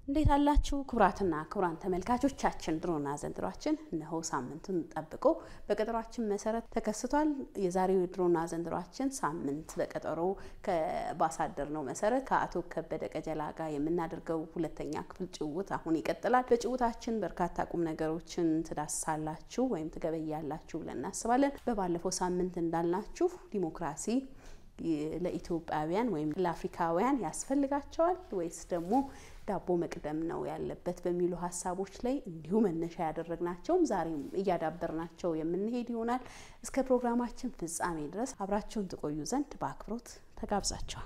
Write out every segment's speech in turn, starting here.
እንዴት አላችሁ ክቡራትና ክቡራን ተመልካቾቻችን፣ ድሮና ዘንድሯችን እነሆ ሳምንቱን ጠብቆ በቀጠሯችን መሰረት ተከስቷል። የዛሬው ድሮና ዘንድሯችን ሳምንት በቀጠሮ ባሳደር ነው መሰረት ከአቶ ከበደ ቀጀላ ጋር የምናደርገው ሁለተኛ ክፍል ጭውውት አሁን ይቀጥላል። በጭውውታችን በርካታ ቁም ነገሮችን ትዳስሳላችሁ ወይም ትገበያላችሁ ብለን እናስባለን። በባለፈው ሳምንት እንዳልናችሁ ዲሞክራሲ ለኢትዮጵያውያን ወይም ለአፍሪካውያን ያስፈልጋቸዋል ወይስ ደግሞ ዳቦ መቅደም ነው ያለበት በሚሉ ሀሳቦች ላይ እንዲሁ መነሻ ያደረግናቸውም ዛሬም እያዳበርናቸው የምንሄድ ይሆናል። እስከ ፕሮግራማችን ፍጻሜ ድረስ አብራችሁን ትቆዩ ዘንድ በአክብሮት ተጋብዛቸዋል።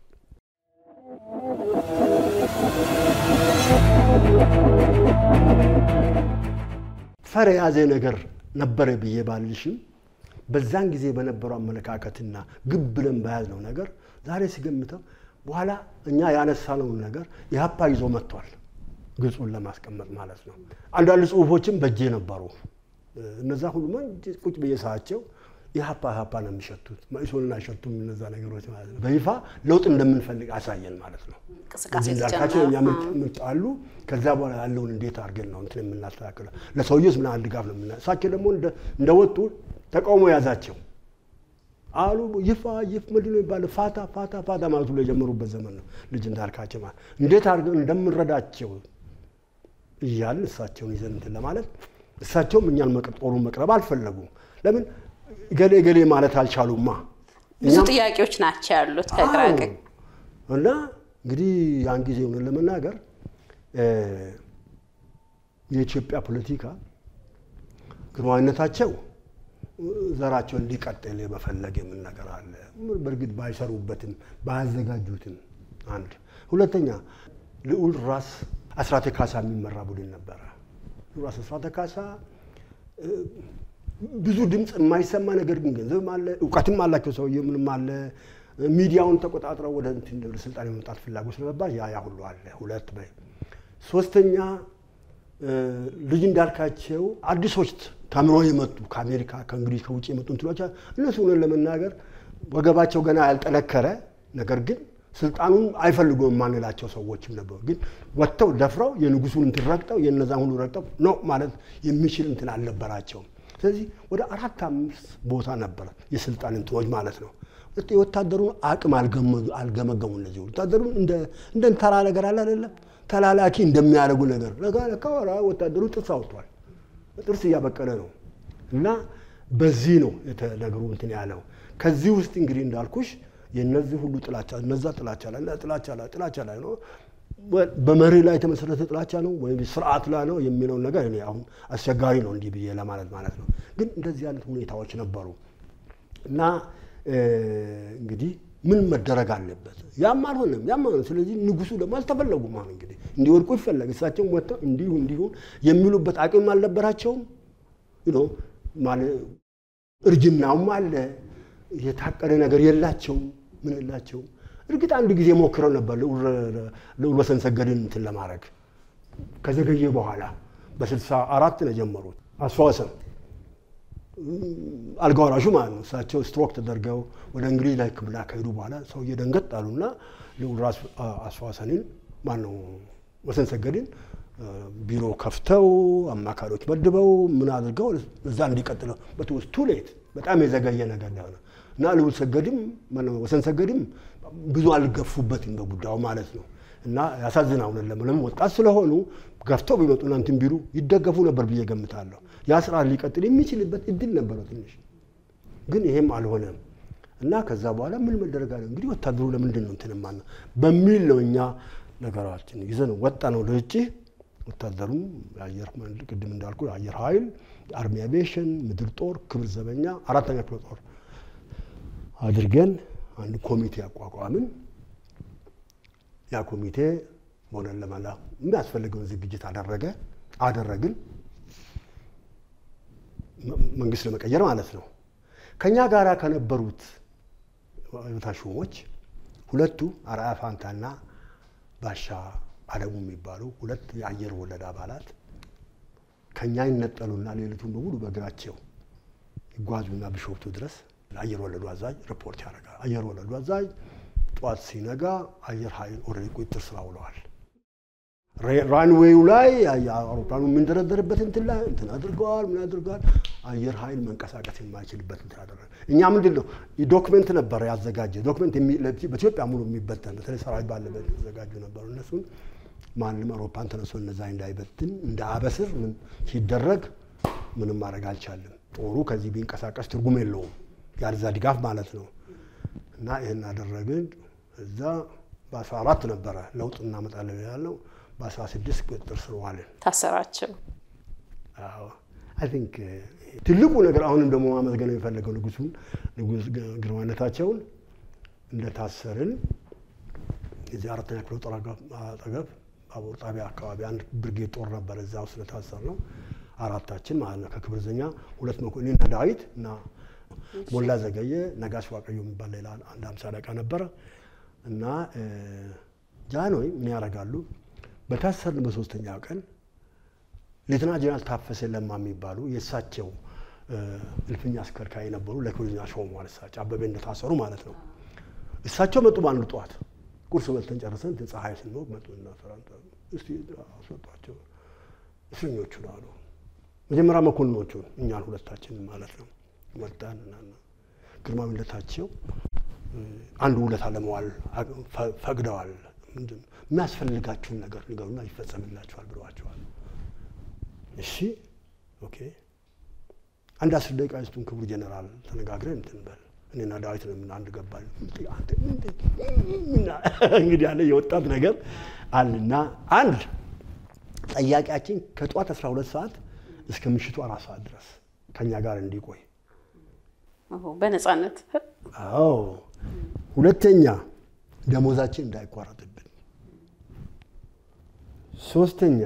ፈር የያዘ ነገር ነበረ ብዬ ባልሽም በዛን ጊዜ በነበረው አመለካከትና ግብ ብለን በያዝነው ነገር ዛሬ ሲገምተው በኋላ እኛ ያነሳነውን ነገር ኢህአፓ ይዞ መጥቷል። ግልጹን ለማስቀመጥ ማለት ነው። አንዳንድ ጽሁፎችም በእጄ ነበሩ። እነዛ ሁሉ ቁጭ ብዬ ሳያቸው ኢህአፓ ኢህአፓ ነው የሚሸቱት፣ መኢሶንን አይሸቱም እነዛ ነገሮች ማለት ነው። በይፋ ለውጥ እንደምንፈልግ አሳየን ማለት ነው። እንዳልካቸው እኛ ምርጫ አሉ። ከዛ በኋላ ያለውን እንዴት አድርገን ነው እንትን የምናስተካክለው፣ ለሰውዬውስ ምን ያህል ድጋፍ ነው የምና እሳቸው ደግሞ እንደወጡ ተቃውሞ ያዛቸው አሉ ይፋ ይፍ ምንድን ነው የሚባለው ፋታ ፋታ ፋታ ማለት ሁሉ የጀመሩበት ዘመን ነው። ልጅ እንዳልካቸው ማለት እንዴት አድርገን እንደምንረዳቸው እያልን እሳቸውን ይዘን እንትን ለማለት እሳቸውም እኛን ጦሩን መቅረብ አልፈለጉም። ለምን ገሌ ገሌ ማለት አልቻሉማ። ብዙ ጥያቄዎች ናቸው ያሉት ከግራ ቀኝ እና እንግዲህ ያን ጊዜ ሆነን ለመናገር የኢትዮጵያ ፖለቲካ ግርማዊነታቸው ዘራቸው እንዲቀጥል የመፈለግ የምን ነገር አለ። በእርግጥ ባይሰሩበትም ባያዘጋጁትም፣ አንድ ሁለተኛ ልዑል ራስ አስራተ ካሳ የሚመራ ቡድን ነበረ። ራስ አስራተ ካሳ ብዙ ድምፅ የማይሰማ ነገር ግን ገንዘብም አለ እውቀትም አላቸው ሰውዬ ምንም አለ። ሚዲያውን ተቆጣጥረው ወደ ስልጣን የመምጣት ፍላጎት ስለነበር ያ ያ ሁሉ አለ። ሁለት በይ ሶስተኛ ልጅ እንዳልካቸው አዲሶች ተምሮ የመጡ ከአሜሪካ ከእንግሊዝ ከውጭ የመጡ እንትኖች እነሱ ሆነን ለመናገር ወገባቸው ገና ያልጠነከረ ነገር ግን ስልጣኑን አይፈልጉም የማንላቸው ሰዎችም ነበሩ። ግን ወጥተው ደፍረው የንጉሱን እንትን ረግጠው የነዛን ሁሉ ረግጠው ነው ማለት የሚችል እንትን አልነበራቸውም። ስለዚህ ወደ አራት አምስት ቦታ ነበረ የስልጣን እንትኖች ማለት ነው። የወታደሩን አቅም አልገመገሙ። እነዚህ ወታደሩን እንደ ተራ ነገር አለ አይደለም ተላላኪ እንደሚያደርጉ ነገር ለካ ወታደሩ ጥርስ አውጥቷል። ጥርስ እያበቀለ ነው። እና በዚህ ነው ነገሩ እንትን ያለው። ከዚህ ውስጥ እንግዲህ እንዳልኩሽ የነዚህ ሁሉ ጥላቻ እነዛ ጥላቻ ላይ ጥላቻ ላይ ጥላቻ ላይ ነው በመርህ ላይ የተመሰረተ ጥላቻ ነው ወይም ስርዓት ላይ ነው የሚለውን ነገር እኔ አሁን አስቸጋሪ ነው እንዲህ ብዬ ለማለት ማለት ነው። ግን እንደዚህ አይነት ሁኔታዎች ነበሩ እና እንግዲህ ምን መደረግ አለበት? ያም አልሆነም፣ ያም አልሆነም። ስለዚህ ንጉሱ ደግሞ አልተፈለጉም። አሁን እንግዲህ እንዲወድቁ ይፈለግ እሳቸውም ወጥተው እንዲሁ እንዲሁን የሚሉበት አቅም አልነበራቸውም። እርጅናውም አለ፣ የታቀደ ነገር የላቸውም፣ ምን የላቸውም። እርግጥ አንድ ጊዜ ሞክረው ነበር ልዑል ወሰን ሰገድን እንትን ለማድረግ ከዘገየ በኋላ በስልሳ አራት ነው የጀመሩት አስፋወሰን አልጋ ወራሹ ማለት ነው። እሳቸው ስትሮክ ተደርገው ወደ እንግሊዝ ላይ ሕክምና ከሄዱ በኋላ ሰውዬ ደንገጥ አሉና ልዑል ራስ አስፋወሰንን ማነው ወሰን ሰገድን ቢሮ ከፍተው አማካሪዎች መድበው ምን አድርገው እዛ እንዲቀጥለው በትውስ ቱ ሌት በጣም የዘገየ ነገር ሆነ እና ልዑል ሰገድም ወሰን ሰገድም ብዙ አልገፉበትም በጉዳዩ ማለት ነው። እና ያሳዝን አሁን ለምን ወጣት ስለሆኑ ገፍተው ቢመጡና እንትን ቢሉ ይደገፉ ነበር ብዬ ገምታለሁ። ያ ስርዓት ሊቀጥል የሚችልበት እድል ነበረው ትንሽ፣ ግን ይሄም አልሆነም እና ከዛ በኋላ ምን መደረግ አለ እንግዲህ ወታደሩ ለምንድን ነው እንትን ማነው በሚል ነው እኛ ነገራችን ይዘን ወጣ ነው ለውጭ ወታደሩም የአየር ቅድም እንዳልኩ የአየር ኃይል፣ አርሚ አቪዬሽን፣ ምድር ጦር፣ ክብር ዘበኛ አራተኛ ክፍለ ጦር አድርገን አንድ ኮሚቴ አቋቋምን። ያ ኮሚቴ ሆነን ለመላ የሚያስፈልገውን ዝግጅት አደረገ አደረግን መንግስት ለመቀየር ማለት ነው። ከኛ ጋር ከነበሩት ሹሞች ሁለቱ አርአያ ፋንታና ባሻ አለሙ የሚባሉ ሁለት የአየር ወለድ አባላት ከኛ ይነጠሉና ሌሊቱን በሙሉ በእግራቸው ይጓዙና ቢሾፍቱ ድረስ ለአየር ወለዱ አዛዥ ሪፖርት ያደርጋል። አየር ወለዱ አዛዥ ጠዋት ሲነጋ አየር ኃይል ኦልሬዲ ቁጥጥር ስር ውለዋል። ራንዌዩ ላይ አውሮፕላኑ የምንደረደርበት እንትን ላይ እንትን አድርገዋል። ምን አድርገዋል? አየር ኃይል መንቀሳቀስ የማይችልበት እንትን አደረገ። እኛ ምንድን ነው ዶክመንት ነበረ ያዘጋጀ ዶክመንት በኢትዮጵያ ሙሉ የሚበተን በተለይ ሰራዊት ባለበት የተዘጋጁ ነበሩ። እነሱን ማንም አውሮፕላን ተነስቶ እነዛ እንዳይበትን እንደ አበስር ሲደረግ ምንም ማድረግ አልቻለም። ጦሩ ከዚህ ቢንቀሳቀስ ትርጉም የለውም ያልዛ ድጋፍ ማለት ነው። እና ይህን አደረግን። እዛ በአስራ አራት ነበረ ለውጥ እናመጣለን ያለው በአስራ ስድስት ቁጥጥር ስር ዋልን። ታሰራቸው። አይ ቲንክ ትልቁ ነገር አሁንም ደግሞ ማመስገን የሚፈለገው ንጉሱን ንጉስ ግርማነታቸውን እንደታሰርን የዚህ አራተኛ ክፍለ ጦር አጠገብ ባቡር ጣቢያ አካባቢ አንድ ብርጌድ ጦር ነበር። እዛ ውስጥ ስለታሰር ነው አራታችን ማለት ነው። ከክብር ዘኛ ሁለት መኮንንና ዳዊት እና ሞላ ዘገየ፣ ነጋሽ ዋቀዮ የሚባል ሌላ አንድ አምሳ አለቃ ነበረ እና ጃንሆይ ምን ያደርጋሉ? በታሰርን በሶስተኛው ቀን ሌተና ጀነራል ታፈሰ ለማ የሚባሉ የእሳቸው እልፍኛ አስከርካሪ የነበሩ ለክብርኛ ሾመዋል። እሳቸው አበበ እንደታሰሩ ማለት ነው። እሳቸው መጡ በአንድ ጠዋት ቁርስ በልተን ጨርሰን ፀሐይ ስንሞቅ መጡና እስቲ አስወጧቸው እስረኞቹን አሉ። መጀመሪያ መኮንኖቹን እኛን ሁለታችን ማለት ነው። መጣን ግርማዊነታቸው አንድ ውለታ ለመዋል ፈቅደዋል። ምንድን የሚያስፈልጋችሁን ነገር ንገሩና ይፈጸምላችኋል ብለዋቸዋል። እሺ ኦኬ፣ አንድ አስር ደቂቃ ስጡን ክቡር ጀኔራል ተነጋግረን እንትን በል እኔና ዳዊት ነው ምን አንድ ገባል እንግዲህ ያለ የወጣት ነገር አለና አንድ ጠያቂያችን ከጠዋት 12 ሰዓት እስከ ምሽቱ አራት ሰዓት ድረስ ከኛ ጋር እንዲቆይ በነፃነት አዎ። ሁለተኛ ደሞዛችን እንዳይቋረጥብን። ሶስተኛ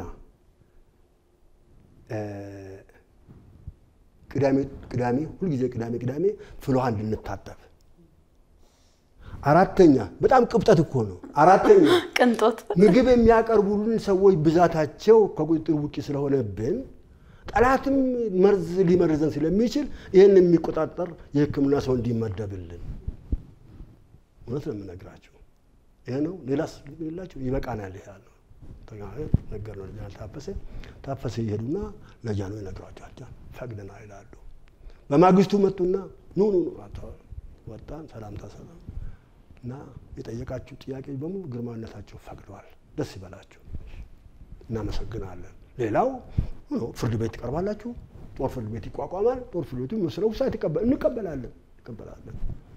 ቅዳሜ ቅዳሜ ሁልጊዜ ቅዳሜ ቅዳሜ ፍልውሃ እንድንታጠብ። አራተኛ በጣም ቅብጠት እኮ ነው። አራተኛ ቅንጦት ምግብ የሚያቀርቡልን ሰዎች ብዛታቸው ከቁጥጥር ውጭ ስለሆነብን ጠላትም መርዝ ሊመርዘን ስለሚችል ይህን የሚቆጣጠር የሕክምና ሰው እንዲመደብልን እውነት ነው የምነግራቸው። ይሄ ነው። ሌላስ ሌላቸው ይበቃናል። ይሄ ያለው ነገር ነው። ለጃን ታፈሰ ታፈሰ ይሄዱና ለጃኖ ይነግሯቸዋል። ጃን ፈቅደናል ይላሉ። በማግስቱ መጡና ኑ ኑ ወጣን። ሰላምታ ሰላም እና የጠየቃችሁ ጥያቄ በሙሉ ግርማዊነታቸው ፈቅደዋል። ደስ ይበላችሁ፣ እናመሰግናለን። ሌላው ፍርድ ቤት ትቀርባላችሁ። ጦር ፍርድ ቤት ይቋቋማል። ጦር ፍርድ ቤቱ የሚወስነው ውሳኔ እንቀበላለን እንቀበላለን።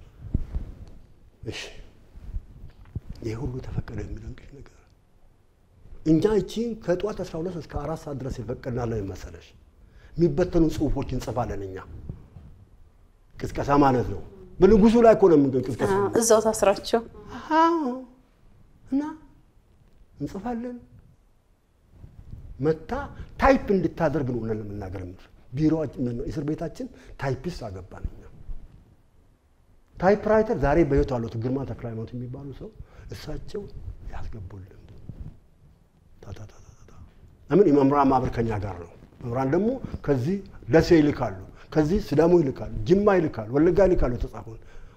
እሺ ይህ ሁሉ ተፈቀደ የሚደንቅሽ ነገር እኛ እቺን ከጠዋት 12 እስከ አራት ሰዓት ድረስ የፈቀድናለን መሰለሽ። የሚበተኑ ጽሁፎች እንጽፋለን እኛ ቅስቀሳ ማለት ነው። በንጉሱ ላይ እኮ ነው የምን ቅስቀሳ እዛው ታስራቸው እና እንጽፋለን መታ ታይፕ እንድታደርግ ነው እውነት ለመናገር የምልህ ቢሮ እስር ቤታችን ታይፒስት አገባን እኛ ታይፕ ራይተር ዛሬ በህይወት አሉት ግርማ ተክለ ሃይማኖት የሚባሉ ሰው እሳቸው ያስገቡልን ታታታታ ለምን የመምህራን ማህበር ከኛ ጋር ነው መምህራን ደግሞ ከዚህ ደሴ ይልካሉ ከዚህ ስዳሞ ይልካሉ ጅማ ይልካሉ ወለጋ ይልካሉ የተጻፈውን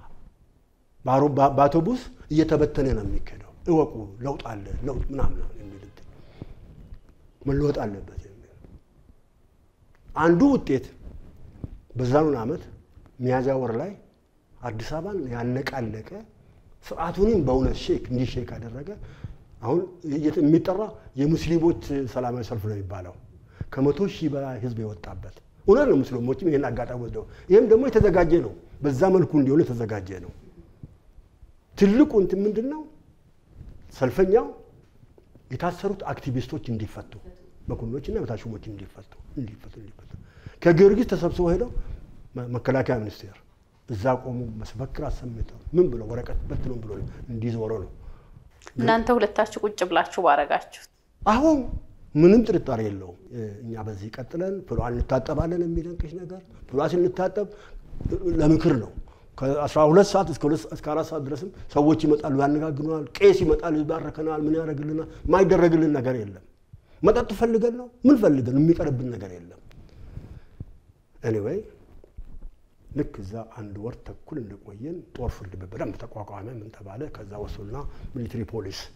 በአውቶቡስ እየተበተነ ነው የሚካሄደው እወቁ ለውጥ አለ ለውጥ ምናምን የሚል መለወጥ አለበት የሚል አንዱ ውጤት በዛኑን ዓመት ሚያዝያ ወር ላይ አዲስ አበባን ያነቃለቀ ስርዓቱንም በእውነት ሼክ እንዲህ ሼክ ያደረገ አሁን የሚጠራ የሙስሊሞች ሰላማዊ ሰልፍ ነው የሚባለው ከመቶ ሺህ በላይ ህዝብ የወጣበት እውነት ነው። ሙስሊሞችም ይህን አጋጣሚ ወስደው ይህም ደግሞ የተዘጋጀ ነው። በዛ መልኩ እንዲሆን የተዘጋጀ ነው። ትልቁ እንትን ምንድን ነው? ሰልፈኛው የታሰሩት አክቲቪስቶች እንዲፈቱ መኮንኖችና በታች ሹሞች እንዲፈቱ እንዲፈቱ እንዲፈቱ ከጊዮርጊስ ተሰብስበው ሄደው መከላከያ ሚኒስቴር እዛ ቆሙ መስበክር አሰምተው ምን ብለው ወረቀት በትነው ብሎ እንዲዞረ ነው። እናንተ ሁለታችሁ ቁጭ ብላችሁ ባረጋችሁት አሁን ምንም ጥርጣሬ የለውም። እኛ በዚህ ቀጥለን ፍሏ እንታጠባለን የሚደንቅሽ ነገር ፍሏ ስንታጠብ ለምክር ነው። ከአስራ ሁለት ሰዓት እስከ አራት ሰዓት ድረስም ሰዎች ይመጣሉ፣ ያነጋግሩናል። ቄስ ይመጣል፣ ይባረከናል፣ ምን ያደርግልናል። የማይደረግልን ነገር የለም። መጠጥ ፈልገን ነው ምን ፈልገን የሚቀርብን ነገር የለም። ኤኒዌይ ልክ እዛ አንድ ወር ተኩል እንደቆየን ጦር ፍርድ ቤት በደንብ ተቋቋመ። ምን ተባለ? ከዛ ወሰዱና ሚሊትሪ ፖሊስ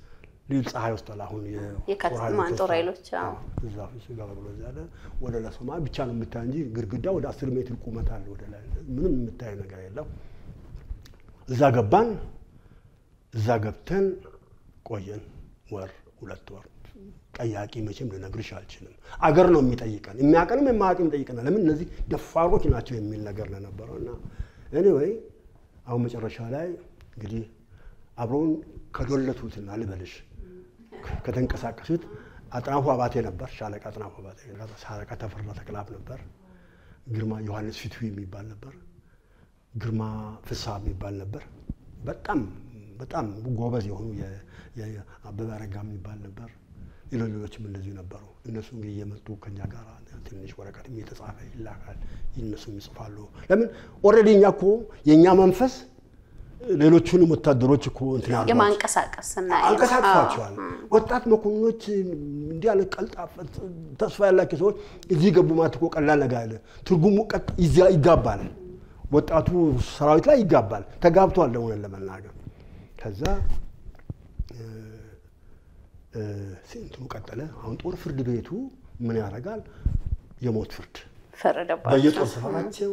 ሊል ፀሐይ ወስቷል። አሁን የካቲት ማን ጦር ኃይሎች አዎ። እዛ እሱ ጋር ብሎ እዛ ያለ ወደ ለሶማ ብቻ ነው የምታይ እንጂ ግድግዳ ወደ አስር ሜትር ቁመት አለ ወደ ላይ ምንም የምታየው ነገር የለም። እዛ ገባን። እዛ ገብተን ቆየን ወር ሁለት ወር። ጠያቂ መቼም ልነግርሽ አልችልም። አገር ነው የሚጠይቀን፣ የሚያቀንም የማያውቅም ይጠይቀናል። ለምን እነዚህ ደፋሮች ናቸው የሚል ነገር ነው የነበረው እና ኤኒዌይ አሁን መጨረሻ ላይ እንግዲህ አብረውን ከዶለቱትና ልበልሽ ከተንቀሳቀሱት አጥናፉ አባቴ ነበር፣ ሻለቃ አጥናፉ አባቴ፣ ሻለቃ ተፈራ ተክላብ ነበር፣ ግርማ ዮሐንስ ፊትዊ የሚባል ነበር፣ ግርማ ፍስሐ የሚባል ነበር። በጣም በጣም ጎበዝ የሆኑ አበበ አረጋ የሚባል ነበር። ሌሎች ሌሎችም እንደዚሁ ነበሩ። እነሱ እንግዲህ እየመጡ ከኛ ጋር ትንሽ ወረቀት እየተጻፈ ይላካል፣ እነሱም ይጽፋሉ። ለምን ኦልሬዲ እኛ እኮ የእኛ መንፈስ ሌሎቹንም ወታደሮች እኮ እንትን ያሏቸው የማንቀሳቀስ እና አንቀሳቅሷቸዋል። ወጣት መኮንኖች እንዲህ ያለ ቀልጣፋ ተስፋ ያላቸው ሰዎች እዚህ ገቡ ማለት እኮ ቀላል ነገር አለ። ትርጉሙ ቀጥ ይጋባል፣ ወጣቱ ሰራዊት ላይ ይጋባል። ተጋብቷል ለሆነን ለመናገር ከዛ እንትኑ ቀጠለ። አሁን ጦር ፍርድ ቤቱ ምን ያደርጋል? የሞት ፍርድ ፈረደባቸው። በየጦር ሰፈራቸው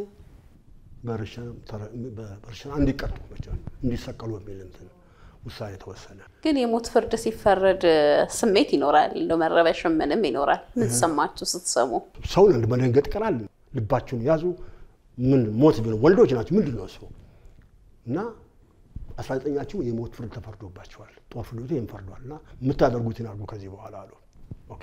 በእርሻ እንዲቀጡ እንዲሰቀሉ የሚል እንትን ውሳኔ ተወሰነ። ግን የሞት ፍርድ ሲፈረድ ስሜት ይኖራል፣ እንደ መረበሽ ምንም ይኖራል። ምን ተሰማችሁ ስትሰሙ? ሰውን አንድ መደንገጥ ይቀራል። ልባችሁን ያዙ። ምን ሞት ቢሆን ወንዶች ናቸው። ምንድን ነው እሱ እና አስራ ዘጠኛችሁ የሞት ፍርድ ተፈርዶባቸዋል። ጦር ፍርድ ቤቱ ይህን ፈርዷል እና የምታደርጉትን አድርጉ ከዚህ በኋላ አሉ። ኦኬ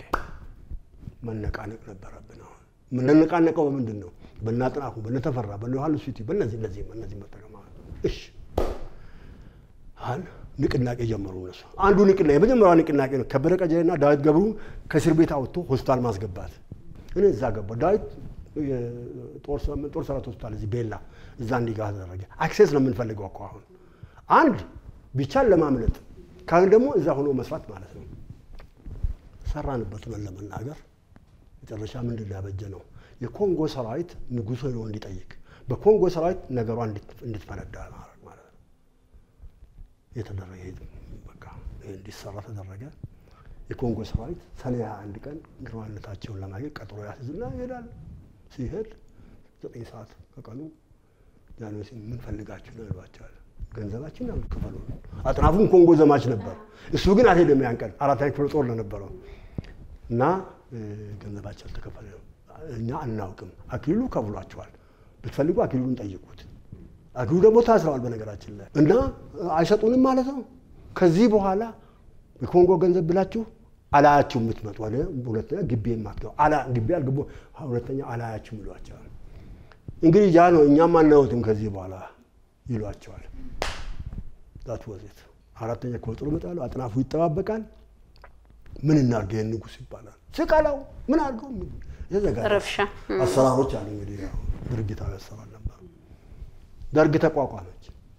መነቃነቅ ነበረብን። አሁን የምንነቃነቀው በምንድን ነው? በእነ አጥናፉ፣ በእነ ተፈራ፣ በእነ ዮሐንስ ፊቲ፣ በእነዚህ እነዚህ እነዚህ መጠቀም እሺ አሁን ንቅናቄ ጀመሩ እነሱ። አንዱ ንቅናቄ የመጀመሪያው ንቅናቄ ነው። ከበደ ቀጀሌና ዳዊት ገብሩ ከእስር ቤት አውጥቶ ሆስፒታል ማስገባት። እኔ እዛ ገባሁ። ዳዊት ጦር ሰራት ሆስፒታል እዚህ ቤላ እዛ እንዲጋ ተደረገ። አክሴስ ነው የምንፈልገው እኮ አሁን አንድ ቢቻል ለማምለጥ ካሁን ደግሞ እዛ ሆኖ መስራት ማለት ነው። ሰራንበት ነው ለመናገር መጨረሻ ምንድን ያበጀ ነው የኮንጎ ሰራዊት ንጉሶ ሄዶ እንዲጠይቅ በኮንጎ ሰራዊት ነገሯ እንድትፈነዳ ማድረግ ማለት ነው የተደረገ በቃ እንዲሰራ ተደረገ። የኮንጎ ሰራዊት ሰኔ 21 ቀን ግርማነታቸውን ለማግኘት ቀጠሮ ያስይዝና ይሄዳል። ሲሄድ ዘጠኝ ሰዓት ከቀኑ ጃንሆይ ምን ፈልጋችሁ ነው ይሏቸዋል። ገንዘባችን ያሉ ክፈሉ። አጥናፉም ኮንጎ ዘማች ነበር። እሱ ግን አልሄደም። ያን ቀን አራተኛ ክፍለ ጦር ለነበረው እና ገንዘባቸው አልተከፈለ እኛ አናውቅም። አክሊሉ ከፍሏቸዋል። ብትፈልጉ አክሊሉን ጠይቁት። አክሊሉ ደግሞ ታስረዋል በነገራችን ላይ እና አይሰጡንም ማለት ነው። ከዚህ በኋላ የኮንጎ ገንዘብ ብላችሁ አላያችሁ የምትመጡ ወደ ሁለተኛ ግቢ የማትገቡ አላ ግቢ አልገቡ ሁለተኛ አላያችሁም ይሏቸዋል። እንግዲህ ያ ነው እኛም አናወትም ከዚህ በኋላ ይሏቸዋል። ዛት ወዜት አራተኛ ክፍለ ጦር ይመጣሉ። አጥናፉ ይጠባበቃል። ምን እናድርግ ይህን ንጉሥ ይባላል። ስቀለው ምን አድርገው የተዘጋጀ ረብሻ አሰራሮች አሉ። እንግዲህ ያው ድርጊታዊ አሰራር ነበር። ደርግ ተቋቋመች።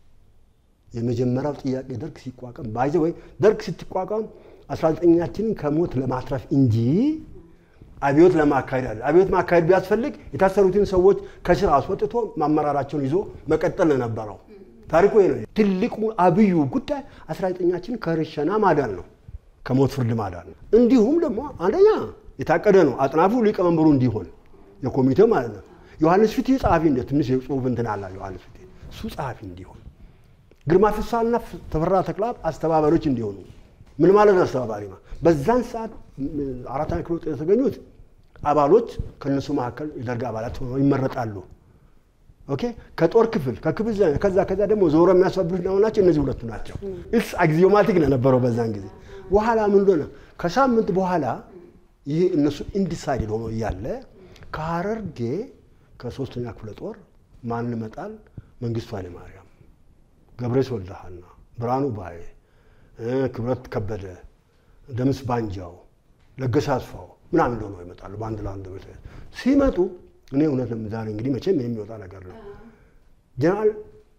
የመጀመሪያው ጥያቄ ደርግ ሲቋቋም ባይዘ ወይ ደርግ ስትቋቋም አስራ ዘጠኛችንን ከሞት ለማትረፍ እንጂ አብዮት ለማካሄድ አለ። አብዮት ማካሄድ ቢያስፈልግ የታሰሩትን ሰዎች ከስር አስወጥቶ ማመራራቸውን ይዞ መቀጠል ነው የነበረው። ታሪኩ ይሄ ነው። ትልቁ አብዩ ጉዳይ አስራ ዘጠኛችንን ከርሸና ማዳን ነው፣ ከሞት ፍርድ ማዳን ነው። እንዲሁም ደግሞ አንደኛ የታቀደ ነው አጥናፉ ሊቀመንበሩ እንዲሆን የኮሚቴው ማለት ነው። ዮሐንስ ፊቴ ጸሐፊ እንደ ትንሽ የጽሁፍ እንትን አላ ዮሐንስ ፊቴ እሱ ጸሐፊ እንዲሆን፣ ግርማ ፍሳና ተፈራ ተክላብ አስተባባሪዎች እንዲሆኑ ምን ማለት ነው? አስተባባሪ ነው። በዛን ሰዓት አራተኛ ክፍል ውስጥ የተገኙት አባሎች ከእነሱ መካከል የደርግ አባላት ሆነው ይመረጣሉ። ኦኬ ከጦር ክፍል ከክፍል ከዛ ከዛ ደግሞ ዞሮ የሚያስፈብሩት ነው ናቸው። እነዚህ ሁለቱ ናቸው። እስ አግዚዮማቲክ ነው የነበረው በዛን ጊዜ። በኋላ ምን ሆነ? ከሳምንት በኋላ ይህ እነሱ ኢንዲሳይድድ ሆኖ እያለ ከሀረርጌ ከሶስተኛ ክፍለ ጦር ማን መጣል? መንግስቱ ኃይለማርያም፣ ገብረስ ወልደሃና፣ ብርሃኑ ባዬ፣ ክብረት ከበደ፣ ደምስ ባንጃው፣ ለገሰ አስፋው ምናምን እንደሆነ ይመጣሉ። በአንድ ለአንድ ሲመጡ እኔ እውነት ዛሬ እንግዲህ መቼም የሚወጣ ነገር ነው። ጀነራል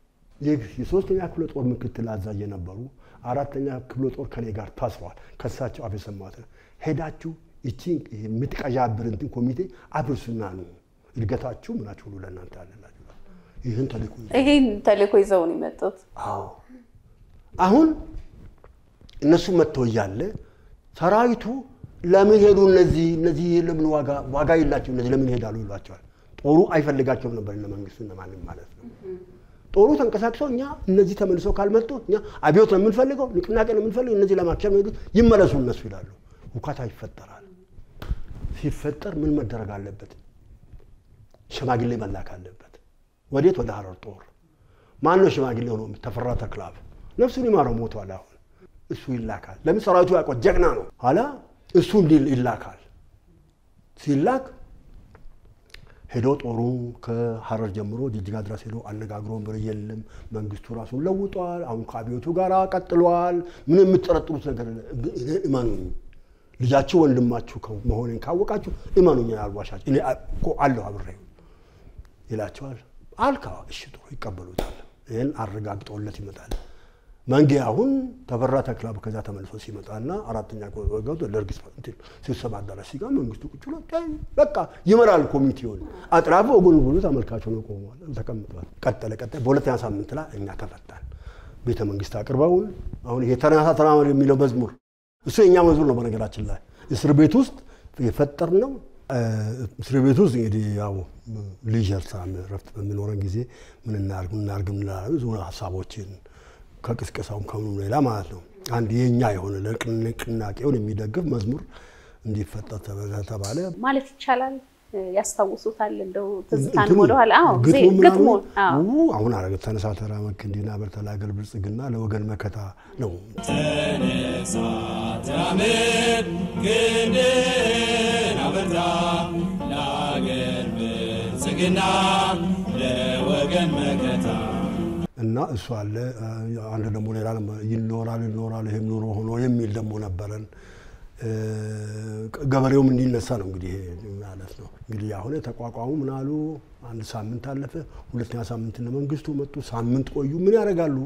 የሶስተኛ ክፍለ ጦር ምክትል አዛዥ የነበሩ አራተኛ ክፍለ ጦር ከኔ ጋር ታስረዋል። ከሳቸው አፍ የሰማሁት ሄዳችሁ እቺ የምትቀዣብር እንትን ኮሚቴ አብርሱና ነው እድገታችሁ ምናችሁ ሁሉ ለእናንተ ያለላችሁ ይህን ተልእኮ ይሄን ተልእኮ ይዘው ነው የመጡት። አዎ አሁን እነሱ መጥተው እያለ ሰራዊቱ ለምን ሄዱ እነዚህ እነዚህ ለምን ዋጋ ዋጋ የላቸው እነዚህ ለምን ይሄዳሉ ይሏቸዋል። ጦሩ አይፈልጋቸውም ነበር እነ መንግስቱ እነ ማንም ማለት ነው። ጦሩ ተንቀሳቅሰው እኛ እነዚህ ተመልሰው ካልመጡ እኛ አብዮት ነው የምንፈልገው፣ ንቅናቄ ነው የምንፈልገው፣ እነዚህ ለማክሸፍ ነው ሄዱት፣ ይመለሱ እነሱ ይላሉ። ሁካታ ይፈጠራል። ሲፈጠር ምን መደረግ አለበት? ሽማግሌ መላክ አለበት። ወዴት? ወደ ሀረር ጦር። ማን ነው ሽማግሌ ሆኖ? ተፈራ ተክላብ ነፍሱን ይማረው ሞቷል። አሁን እሱ ይላካል። ለምን ሰራዊቱ ያውቀው ጀግና ነው። ኋላ እሱ እንዲህ ይላካል። ሲላክ ሄዶ ጦሩ ከሀረር ጀምሮ ጅጅጋ ድረስ ሄዶ አነጋግሮ ብር የለም መንግስቱ ራሱን ለውጧል። አሁን ከአብዮቱ ጋር ቀጥሏል። ምን የምትጠረጥሩት ነገር እመኑኝ፣ ልጃችሁ ወንድማችሁ መሆኔን ካወቃችሁ እመኑኝ፣ አልዋሻችሁ፣ እኔ እኮ አለሁ አብሬ ይላቸዋል። አልካ እሺ ጥሩ ይቀበሉታል። ይህን አረጋግጠውለት ይመጣል። መንጌ አሁን ተፈራ ተክላብ ከዛ ተመልሶ ሲመጣና አራተኛ ገብቶ ደርግ ስብሰባ አዳራሽ ሲጋ መንግስቱ ቁጭ ብሎ በቃ ይመራል ኮሚቴውን አጥራፍ ወጉን ብሎ ተመልካቹ ነው ቆሟል ተቀምጧል። ቀጠለ ቀጠለ። በሁለተኛ ሳምንት ላይ እኛ ተፈታን። ቤተ መንግስት አቅርበውን አሁን ይሄ ተነሳ ተራመድ የሚለው መዝሙር እሱ የእኛ መዝሙር ነው። በነገራችን ላይ እስር ቤት ውስጥ የፈጠር ነው። እስር ቤት ውስጥ እንግዲህ ያው ሊጀር ሳም ረፍት በሚኖረን ጊዜ ምን እናርግ እናርግ ብዙ ሀሳቦችን ከቅስቀሳውም ከምኑ ሌላ ማለት ነው። አንድ የኛ የሆነ ንቅናቄውን የሚደግፍ መዝሙር እንዲፈጠር ተባለ ማለት ይቻላል። ያስታውሱታል እንደው ትዝታን ወደኋላ ግጥሙ አሁን አረገ ተነሳ ተራመድ ክንዲና በርተላገል ብልጽግና ለወገን መከታ ነው። ተነሳ ተራመድ ክንድን አበርታ ለአገር ብልጽግና ለወገን መከታ እና እሱ አለ። አንድ ደግሞ ሌላ ይኖራል ይኖራል ይህም ኑሮ ሆኖ የሚል ደግሞ ነበረን። ገበሬውም እንዲነሳ ነው እንግዲህ ማለት ነው። እንግዲህ አሁን ተቋቋሙ ምን አሉ። አንድ ሳምንት አለፈ። ሁለተኛ ሳምንት እነ መንግስቱ መጡ። ሳምንት ቆዩ። ምን ያደርጋሉ?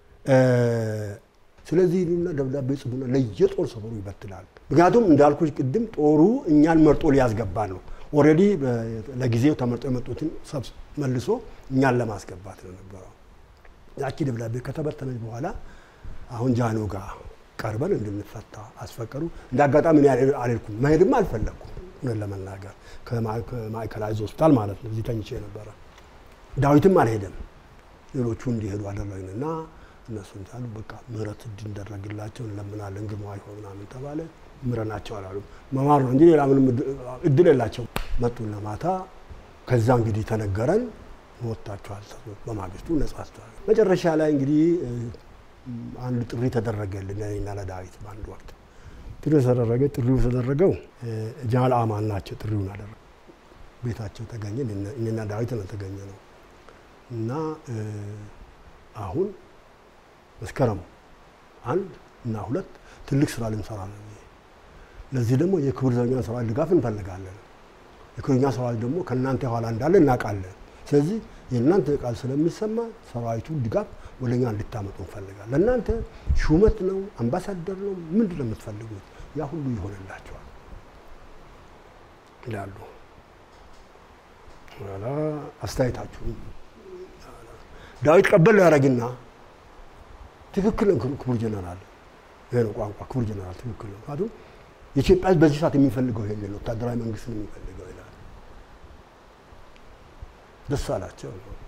ስለዚህ ሉና ደብዳቤ ጽፉና ለየጦር ሰፈሩ ይበትላል። ምክንያቱም እንዳልኩሽ ቅድም ጦሩ እኛን መርጦ ሊያስገባ ነው። ኦልሬዲ ለጊዜው ተመርጦ የመጡትን ሰብስ መልሶ እኛን ለማስገባት ነው ነበረው። ያቺ ደብዳቤ ከተበተነች በኋላ አሁን ጃኖ ጋር ቀርበን እንድንፈታ አስፈቀዱ። እንደ አጋጣሚ እኔ አልሄድኩም፣ መሄድም አልፈለግኩም እውነት ለመናገር ከማዕከላዊ ሆስፒታል ማለት ነው። እዚህ ተኝቼ ነበረ። ዳዊትም አልሄደም። ሌሎቹ እንዲሄዱ አደረግንና እነሱ እንታሉ በቃ ምህረት እንዲደረግላቸው እንለምናለን፣ ግርማ ይሆን ምናምን ተባለ። ምረናቸው አላሉ። መማር ነው እንጂ ሌላ ምንም እድል የላቸው። መጡና ማታ ከዛ እንግዲህ ተነገረን ወጥታችኋል። በማግስቱ ነጻ አስተዋል። መጨረሻ ላይ እንግዲህ አንድ ጥሪ ተደረገልን ለእኔና ለዳዊት በአንድ ወቅት ጥሪ ተደረገ። ጥሪው ተደረገው ጃል አማን ናቸው ጥሪውን አደረገ። ቤታቸው ተገኘ። እኔና ዳዊት ነው ተገኘ ነው እና አሁን መስከረም አንድ እና ሁለት ትልቅ ስራ ልንሰራ ነው። ለዚህ ደግሞ የክብር ዘበኛ ሰራዊት ድጋፍ እንፈልጋለን። የክብር ዘበኛ ሰራዊት ደግሞ ከእናንተ የኋላ እንዳለ እናውቃለን። ስለዚህ የእናንተ ቃል ስለሚሰማ ሰራዊቱ ድጋፍ ወደ እኛ እንድታመጡ እንፈልጋለን። ለእናንተ ሹመት ነው፣ አምባሳደር ነው፣ ምንድን ነው የምትፈልጉት? ያ ሁሉ ይሆንላቸዋል ይላሉ። ኋላ አስተያየታችሁ ዳዊት ቀበል ያደረግና ትክክል ነው ክቡር ጀነራል፣ ይሄ ነው ቋንቋ። ክቡር ጀነራል ትክክል ነው። ምክንያቱም የኢትዮጵያ ሕዝብ በዚህ ሰዓት የሚፈልገው ይሄን ነው፣ ወታደራዊ መንግስት ነው የሚፈልገው ይላል። ደስ አላቸው።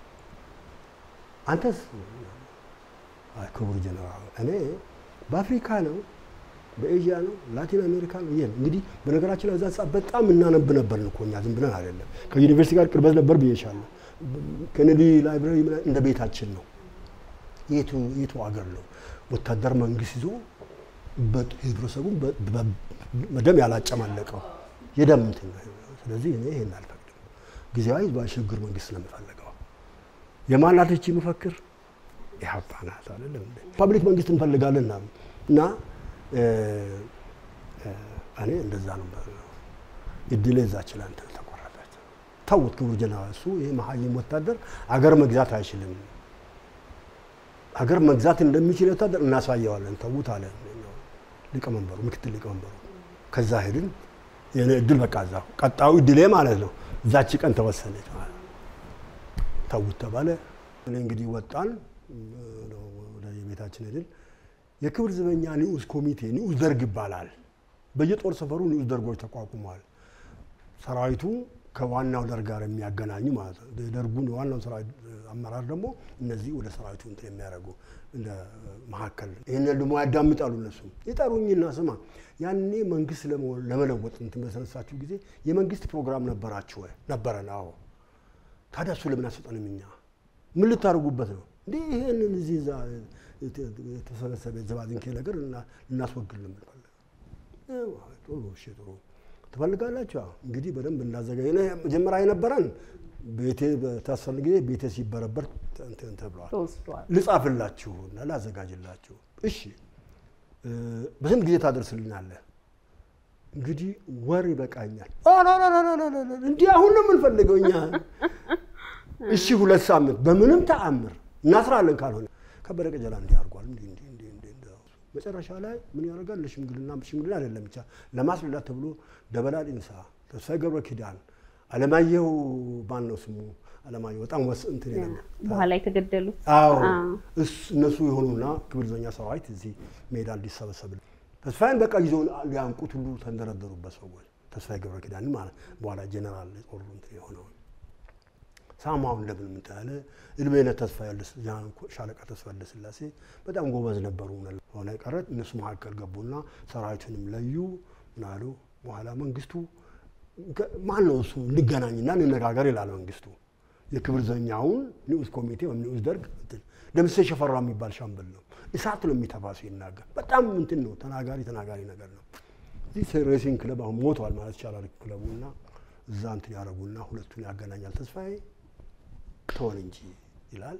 አንተስ? አይ ክቡር ጀነራል፣ እኔ በአፍሪካ ነው በኤዥያ ነው ላቲን አሜሪካ ነው። ይሄ እንግዲህ በነገራችን ላይ እዛ ሰዓት በጣም እናነብ ነበር እኮ እኛ ዝም ብለን አይደለም። ከዩኒቨርሲቲ ጋር ቅርበት ነበር ብዬሻለሁ። ኬኔዲ ላይብራሪ እንደ ቤታችን ነው። የቱ የቱ ሀገር ነው ወታደር መንግስት ይዞ ህብረተሰቡን በደም ያላጨማለቀው የደም እንትን ነው። ስለዚህ እኔ ይሄን አልፈቅድም። ጊዜያዊ ህዝባዊ ሽግግር መንግስት ነው የምፈልገው። የማናት ይህች መፈክር ኢህአፓ ናት አይደለም። ፐብሊክ መንግስት እንፈልጋለን እና እኔ እንደዛ ነው እድሌ እዛች ላይ እንትን ተቆረጠች። ተውት ክቡር ጀነራል፣ እሱ ይህ መሀይም ወታደር አገር መግዛት አይችልም። አገር መግዛት እንደሚችል ወታደር እናሳየዋለን። ተዉት አለ ሊቀመንበሩ፣ ምክትል ሊቀመንበሩ። ከዛ ሄድን። የኔ እድል በቃ እዛ ቀጣዩ እድሌ ማለት ነው። እዛች ቀን ተወሰነች ማለት ነው። ተዉት ተባለ። እኔ እንግዲህ ወጣን፣ ወደ የቤታችን ሄድን። የክብር ዘበኛ ንዑስ ኮሚቴ ንዑስ ደርግ ይባላል። በየጦር ሰፈሩ ንዑስ ደርጎች ተቋቁመዋል። ሰራዊቱ ከዋናው ደርግ ጋር የሚያገናኙ ማለት ነው። የደርጉን የዋናው ሰራዊት አመራር ደግሞ እነዚህ ወደ ሰራዊቱ እንትን የሚያደርጉ እንደ መካከል ይህንን ደግሞ ያዳምጣሉ። እነሱ ይጠሩኝና ስማ ያኔ መንግስት ለመ- ለመለወጥ እንትን በተነሳችሁ ጊዜ የመንግስት ፕሮግራም ነበራችሁ ወይ? ነበረን። አዎ። ታዲያ እሱ ለምን አሰጠንም? እኛ ምን ልታደርጉበት ነው እንዴ? ይህንን እዚህ እዛ የተሰበሰበ የዘባዝንኬ ነገር እና- ልናስወግድ ነው የምንፈልገው። ጥሩ እሺ፣ ጥሩ ትፈልጋላችሁ? አዎ። እንግዲህ በደንብ እናዘጋጅ። እኔ መጀመሪያ የነበረን ቤቴ በታሰርን ጊዜ ቤቴ ሲበረበር እንትን ተብለዋል። ተወስዷል። ልጻፍላችሁ እና ላዘጋጅላችሁ። እሺ እ፣ በስንት ጊዜ ታደርስልናለህ? እንግዲህ ወር ይበቃኛል። አላላላላላ፣ እንዲህ አሁን ነው የምንፈልገው እኛ። እሺ ሁለት ሳምንት በምንም ተአምር እናስራለን። ካልሆነ ከበደ ቀጀላ እንዲህ አድርጓል። እንዲህ እንዲህ እንዲህ እንዲህ እንዲህ። መጨረሻ ላይ ምን ያደርጋል? ለሽምግልና ሽምግልና አይደለም ብቻ ለማስረዳት ተብሎ ደበላ ዲንሳ፣ ተስፋዬ ገብረ ኪዳን፣ አለማየሁ ማን ነው ስሙ? አለማየሁ በጣም ወስ እንትን የለም በኋላ የተገደሉት አዎ አዎ። እሱ- እነሱ የሆኑና ክብር ዘበኛ ሰራዊት እዚህ ሜዳ እንዲሰበሰብል ተስፋዬን በቃ ይዘው ሊያንቁት ሁሉ ተንደረደሩበት ሰዎች። ተስፋዬ ገብረ ኪዳን ማለት በኋላ ጀነራል ጦሩ እንትን የሆነውን ሳማውን እንደምን ምን ያለ እድሜነ ተስፋ ያለስ ሻለቃ ተስፋ ያለስላሴ በጣም ጎበዝ ነበሩ። ሆነ ቀረት እነሱ መካከል ገቡና ሰራዊቱንም ለዩ። ምን አሉ በኋላ መንግስቱ ገ- ማን ነው እሱ እንገናኝና እንነጋገር ይላል መንግስቱ። የክብር ዘበኛውን ንዑስ ኮሚቴ ወይም ንዑስ ደርግ እንትን ደምሴ ሸፈራ የሚባል ሻምበል ነው። እሳት ነው የሚተፋ ሲናገር በጣም እንትን ነው ተናጋሪ ተናጋሪ ነገር ነው። እዚህ ሬሲንግ ክለብ አሁን ሞቷል ማለት ይቻላል ክለቡ እና እዛ እንትን ያደረጉና ሁለቱን ያገናኛል። ተስፋዬ ተወን እንጂ ይላል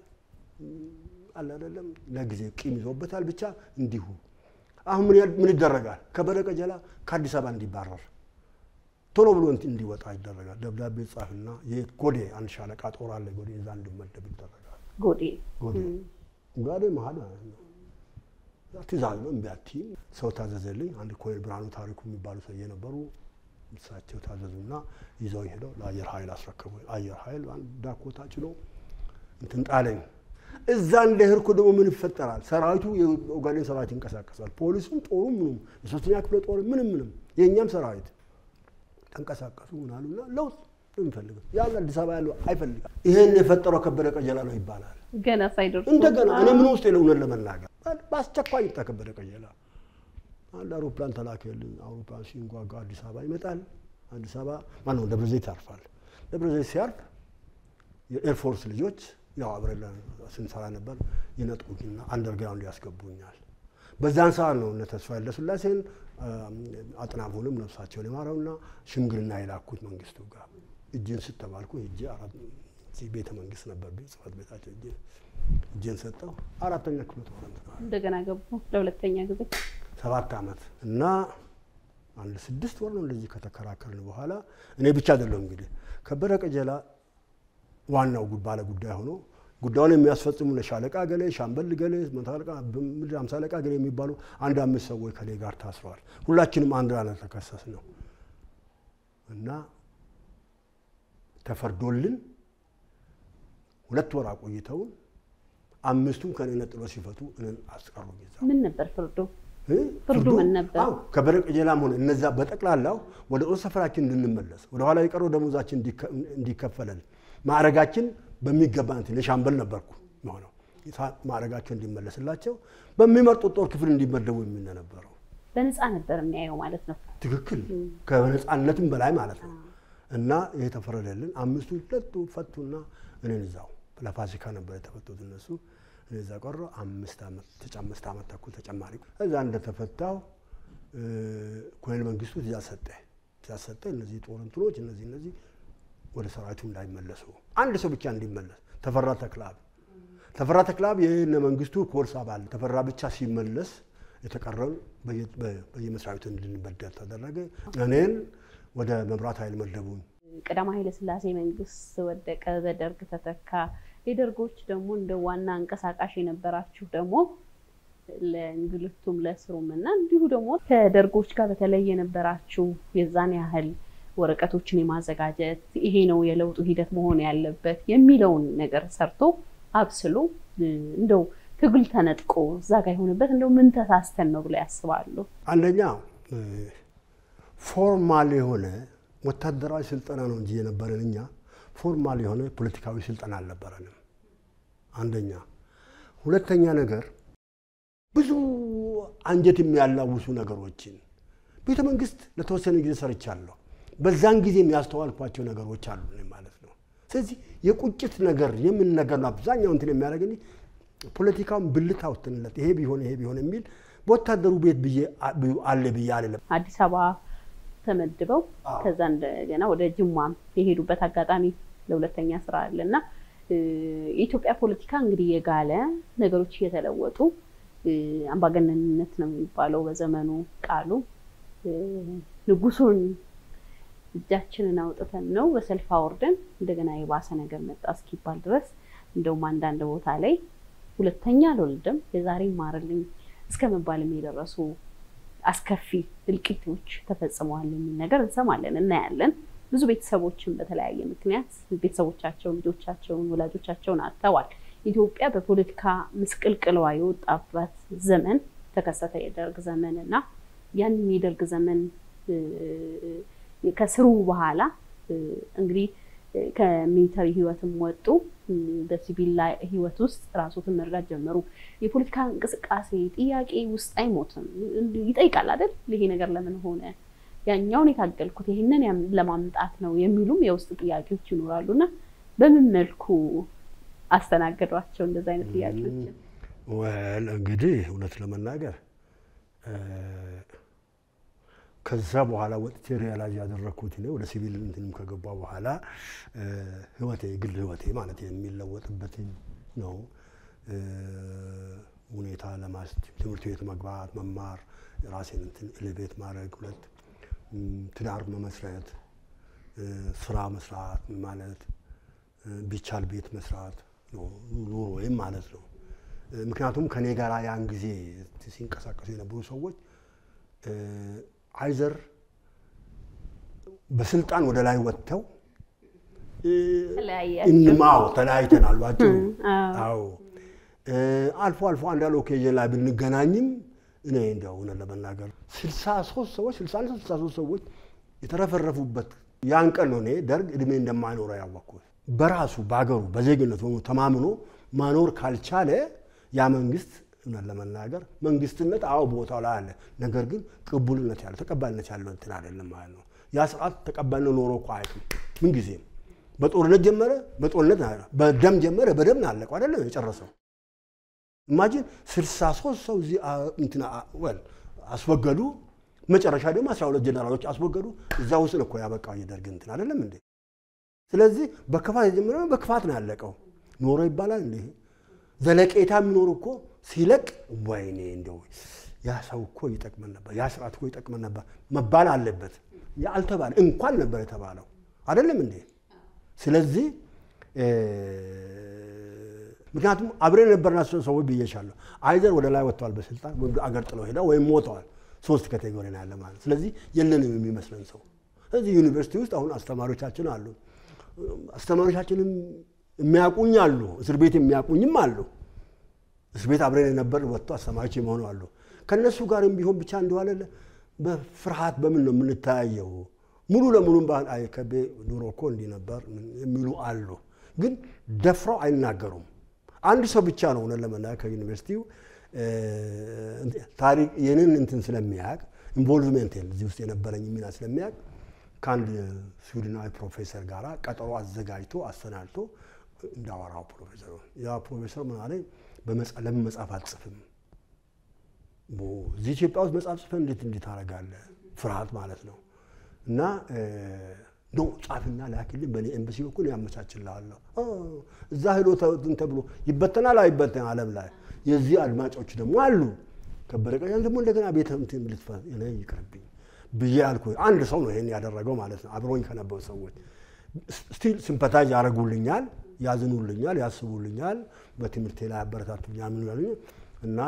አለ አይደለም። ለጊዜ ቂም ይዞበታል። ብቻ እንዲሁ አሁን ምን ያድ- ምን ይደረጋል? ከበደ ቀጀላ ከአዲስ አበባ እንዲባረር ቶሎ ብሎ እንትን እንዲወጣ ይደረጋል። ደብዳቤ ጻፍና የጎዴ አንድ ሻለቃ ጦር አለ ጎዴ እዛ እንዲመደብ ይደረጋል። ጎዴ ጎዴ ጎዴ መሀል ማለት ነው። ትእዛዝ ነው። እምቢ አትይም። ሰው ታዘዘልኝ። አንድ ኮሎኔል ብርሃኑ ታሪኩ የሚባሉ ሰውዬ ነበሩ። እሳቸው ታዘዙና ይዘው ሄደው ለአየር ኃይል አስረከቡ። አየር ኃይል አንድ ዳኮታ ጭኖ እንትን ጣለኝ። እዛ እንደ ህርኩ ደግሞ ምን ይፈጠራል? ሰራዊቱ የኦጋዴን ሰራዊት ይንቀሳቀሳል። ፖሊሱም፣ ጦሩ፣ ምኑም የሶስተኛ ክፍለ ጦር ምንም ምንም የእኛም ሰራዊት ተንቀሳቀሱ። ምን አሉና ለውጥ ነው የሚፈልገው ያን አዲስ አበባ ያለው አይፈልግም። ይሄን የፈጠረው ከበደ ቀጀላ ነው ይባላል። ገና ሳይደርሱ እንደገና እኔ ምን ውስጥ የለውነት ለመናገር በአስቸኳይ ይምጣ ከበደ ቀጀላ። አንድ አውሮፕላን ተላከልን። አውሮፕላን ሲንጓጓ አዲስ አበባ ይመጣል። አዲስ አበባ ማነው ደብረ ዘይት ያርፋል። ደብረ ዘይት ሲያርፍ የኤርፎርስ ልጆች ያው አብረን ስንሰራ ነበር ይነጥቁኝና አንደርግራውንድ ያስገቡኛል። በዛን ሰዓት ነው እነ ተስፋ ኃይለሥላሴን አጥናፉንም ነፍሳቸውን የማረውና ሽምግልና የላኩት መንግስቱ ጋር እጅን ስተባልኩ እጅ እዚህ ቤተ መንግስት ነበር ጽህፈት ቤታቸው እጅ እጅን ሰጠው። አራተኛ ክፍለ ጦር እንትን እንደገና ገቡ ለሁለተኛ ጊዜ ሰባት ዓመት እና አንድ ስድስት ወር ነው እንደዚህ ከተከራከርን በኋላ እኔ ብቻ አይደለሁም እንግዲህ ከበደ ቀጀላ ዋናው ጉ- ባለ ጉዳይ ሆኖ ጉዳዩን የሚያስፈጽሙ ሻለቃ ገሌ፣ ሻምበል ገሌ፣ መቶ አለቃ፣ ምድር ሃምሳ አለቃ ገሌ የሚባሉ አንድ አምስት ሰዎች ከኔ ጋር ታስረዋል። ሁላችንም አንድ ላይ ተከሰስ ነው እና ተፈርዶልን ሁለት ወር አቆይተውን አምስቱም ከኔ ነጥሎ ሲፈቱ እኔን አስቀሩኝ እዛ ምን ነበር ፍርዱ? እ? ፍርዱ ምን ነበር? አዎ፣ ከበደ ቀጀላም ሆነ እነዛ በጠቅላላው ወደ ጦር ሰፈራችን እንድንመለስ ወደ ኋላ የቀረው ደሞዛችን እንዲከ- እንዲከፈለን ማዕረጋችን በሚገባ እንትን የሻምበል ነበርኩ መሆነው ማዕረጋቸው እንዲመለስላቸው በሚመርጡት ጦር ክፍል እንዲመደቡ የሚል ነበረው። በነፃ ነበር የሚያየው ማለት ነው። ትክክል ከነፃነትም በላይ ማለት ነው። እና ይሄ ተፈረደልን። አምስቱ ሁለቱ ፈቱና እኔን እዛው ለፋሲካ ነበር የተፈቱት እነሱ እኔ እዛ ቀረ አምስት ዓመት ተጨ- አምስት ዓመት ተኩል ተጨማሪ እዛ እንደተፈታው እ፣ ኮሎኔል መንግስቱ ትእዛዝ ሰጠ ትእዛዝ ሰጠ እነዚህ ጦር እንትኖች እነዚህ እነዚህ ወደ ሰራዊቱ እንዳይመለሱ አንድ ሰው ብቻ እንዲመለስ ተፈራ ተክላብ ተፈራ ተክላብ የእነ መንግስቱ ኮርስ አባል ተፈራ ብቻ ሲመለስ የተቀረውን በየ- በ- በየመስሪያ ቤቱ እንድንበደል ተደረገ። እኔን ወደ መብራት ኃይል መደቡኝ። ቀዳማዊ ኃይለ ሥላሴ መንግስት ወደቀ፣ በደርግ ተተካ። የደርጎች ደግሞ እንደ ዋና አንቀሳቃሽ የነበራችሁ ደግሞ ለእንግልቱም ለስሩም እና እንዲሁ ደግሞ ከደርጎች ጋር በተለይ የነበራችሁ የዛን ያህል ወረቀቶችን የማዘጋጀት ይሄ ነው የለውጡ ሂደት መሆን ያለበት የሚለውን ነገር ሰርቶ አብስሎ እ፣ እንደው ትግል ተነጥቆ እዛ ጋር የሆነበት እንደው ምን ተሳስተን ነው ብለው ያስባሉ? አንደኛ ፎርማል የሆነ ወታደራዊ ስልጠና ነው እንጂ የነበረን እኛ ፎርማል የሆነ ፖለቲካዊ ስልጠና አልነበረንም። አንደኛ። ሁለተኛ ነገር ብዙ አንጀት የሚያላውሱ ነገሮችን ቤተ መንግስት ለተወሰነ ጊዜ ሰርቻለሁ። በዛን ጊዜ የሚያስተዋልኳቸው ነገሮች አሉ ማለት ነው። ስለዚህ የቁጭት ነገር የምን ነገር ነው አብዛኛው እንትን የሚያደርግ ፖለቲካውን ብልት አውጥተንለት ይሄ ቢሆን ይሄ ቢሆን የሚል በወታደሩ ቤት ብዬ አለ ብዬ አልለም። አዲስ አበባ ተመድበው ከዛ እንደገና ወደ ጅማም የሄዱበት አጋጣሚ ለሁለተኛ ስራ አለ እና የኢትዮጵያ ፖለቲካ እንግዲህ የጋለ ነገሮች እየተለወጡ አምባገነንነት ነው የሚባለው በዘመኑ ቃሉ ንጉሱን እጃችንን አውጥተን ነው በሰልፍ አውርደን እንደገና የባሰ ነገር መጣ እስኪባል ድረስ እንደውም አንዳንድ ቦታ ላይ ሁለተኛ አልወልድም የዛሬ ማርልኝ እስከ መባልም የደረሱ አስከፊ እልቂቶች ተፈጽመዋል የሚል ነገር እንሰማለን፣ እናያለን። ብዙ ቤተሰቦችን በተለያየ ምክንያት ቤተሰቦቻቸውን፣ ልጆቻቸውን፣ ወላጆቻቸውን አጥተዋል። ኢትዮጵያ በፖለቲካ ምስቅልቅለዋ የወጣበት ዘመን ተከሰተ፣ የደርግ ዘመን እና ያንን የደርግ ዘመን ከስሩ በኋላ እንግዲህ ከሚሊተሪ ህይወትም ወጡ። በሲቪል ላይ ህይወት ውስጥ ራሶትን መርዳት ጀመሩ። የፖለቲካ እንቅስቃሴ ጥያቄ ውስጥ አይሞትም ይጠይቃል አይደል? ይሄ ነገር ለምን ሆነ? ያኛውን የታገልኩት ይህንን ለማምጣት ነው የሚሉም የውስጥ ጥያቄዎች ይኖራሉ እና በምን መልኩ አስተናገዷቸው እንደዚ አይነት ጥያቄዎችን? ወል እንግዲህ እውነት ለመናገር ከዛ በኋላ ወጥቼ ሪያላይዝ ያደረግኩት እኔ ወደ ሲቪል እንትንም ከገባ በኋላ ህይወቴ ግል ህይወቴ ማለት የሚለወጥበት ነው ሁኔታ ለማስ ትምህርት ቤት መግባት መማር ራሴን እንትን ኤሌቬት ማድረግ ሁለት ትዳር መመስረት ስራ መስራት ማለት ቢቻል ቤት መስራት ኑሮ ወይም ማለት ነው። ምክንያቱም ከኔ ጋር ያን ጊዜ ሲንቀሳቀሱ የነበሩ ሰዎች አይዘር በስልጣን ወደ ላይ ወጥተው እንማው ተለያይተናል። ባጭሩ አዎ፣ አልፎ አልፎ አንዳንድ ኦኬዥን ላይ ብንገናኝም እኔ እንደው እውነት ለመናገር ስልሳ ሶስት ሰዎች ስልሳ አንድ ስልሳ ሶስት ሰዎች የተረፈረፉበት ያን ቀን ነው እኔ ደርግ እድሜ እንደማይኖረው ያወቅኩት። በራሱ በሀገሩ በዜግነቱ ተማምኖ ማኖር ካልቻለ ያ መንግስት እውነት ለመናገር መንግስትነት አዎ ቦታው ላይ አለ። ነገር ግን ቅቡልነት ያለው ተቀባይነት ያለው እንትን አይደለም ማለት ነው። ያ ስርዓት ተቀባይነት ኖሮ እኮ አያውቅም ምንጊዜም። በጦርነት ጀመረ፣ በጦርነት በደም ጀመረ፣ በደም ነው ያለቀው አይደለም የጨረሰው። ኢማጂን ስልሳ ሶስት ሰው እዚህ እንትን ወል አስወገዱ። መጨረሻ ደግሞ አስራ ሁለት ጀነራሎች አስወገዱ። እዛ ውስጥ እኮ ያበቃው የደርግ እንትን አይደለም እንዴ? ስለዚህ በክፋት የጀመረ በክፋት ነው ያለቀው። ኖሮ ይባላል እንዴ? ዘለቄታ የሚኖር እኮ ሲለቅ ወይኔ እንደው ያ ሰው እኮ ይጠቅመን ነበር፣ ያ ስርዓት እኮ ይጠቅመን ነበር መባል አለበት። አልተባለ እንኳን ነበር የተባለው አይደለም እንዴ? ስለዚህ ምክንያቱም አብረን የነበርናቸው ሰዎች ብዬሻለሁ። አይዘር ወደ ላይ ወጥተዋል በስልጣን ወይም አገር ጥለው ሄዳ ወይም ሞተዋል። ሶስት ካቴጎሪ ነው ያለ ማለት። ስለዚህ የለንም የሚመስለን ሰው። ስለዚህ ዩኒቨርሲቲ ውስጥ አሁን አስተማሪዎቻችን አሉ። አስተማሪዎቻችንም የሚያውቁኝ አሉ፣ እስር ቤት የሚያውቁኝም አሉ። እስር ቤት አብረን የነበር ወጥቶ አስተማሪዎች የመሆኑ አሉ። ከእነሱ ጋርም ቢሆን ብቻ እንደዋለ በፍርሃት በምን ነው የምንተያየው? ሙሉ ለሙሉም ባህል አይ ከቤ ድሮ እኮ እንዲህ ነበር የሚሉ አሉ። ግን ደፍረው አይናገሩም። አንድ ሰው ብቻ ነው እውነት ለመናገር ከዩኒቨርሲቲው ታሪክ የኔን እንትን ስለሚያውቅ ኢንቮልቭሜንት እዚህ ውስጥ የነበረኝ ሚና ስለሚያውቅ ከአንድ ስዊድናዊ ፕሮፌሰር ጋር ቀጠሮ አዘጋጅቶ አሰናድቶ እንዳወራው ፕሮፌሰሩ ያ ፕሮፌሰር ምን አለኝ፣ ለምን መጽሐፍ አትጽፍም? እዚህ ኢትዮጵያ ውስጥ መጽሐፍ ጽፈን እንዴት እንዴት ታደርጋለህ? ፍርሃት ማለት ነው። እና ኖ ጻፍና ላክልኝ፣ በእኔ ኤምባሲ በኩል ያመቻችልሃለሁ። እዛ ሄዶ ተብሎ ይበተናል አይበተን ዓለም ላይ የዚህ አድማጮች ደግሞ አሉ። ከበደ ቀያን ደግሞ እንደገና ቤተ እንትን ልትፈ ይቅርብኝ ብዬ አልኩ። አንድ ሰው ነው ይሄን ያደረገው ማለት ነው። አብሮኝ ከነበሩ ሰዎች ስቲል ሲምፐታይዝ ያደርጉልኛል፣ ያዝኑልኛል፣ ያስቡልኛል፣ በትምህርቴ ላይ ያበረታቱኛል። ምን ያሉኝ እና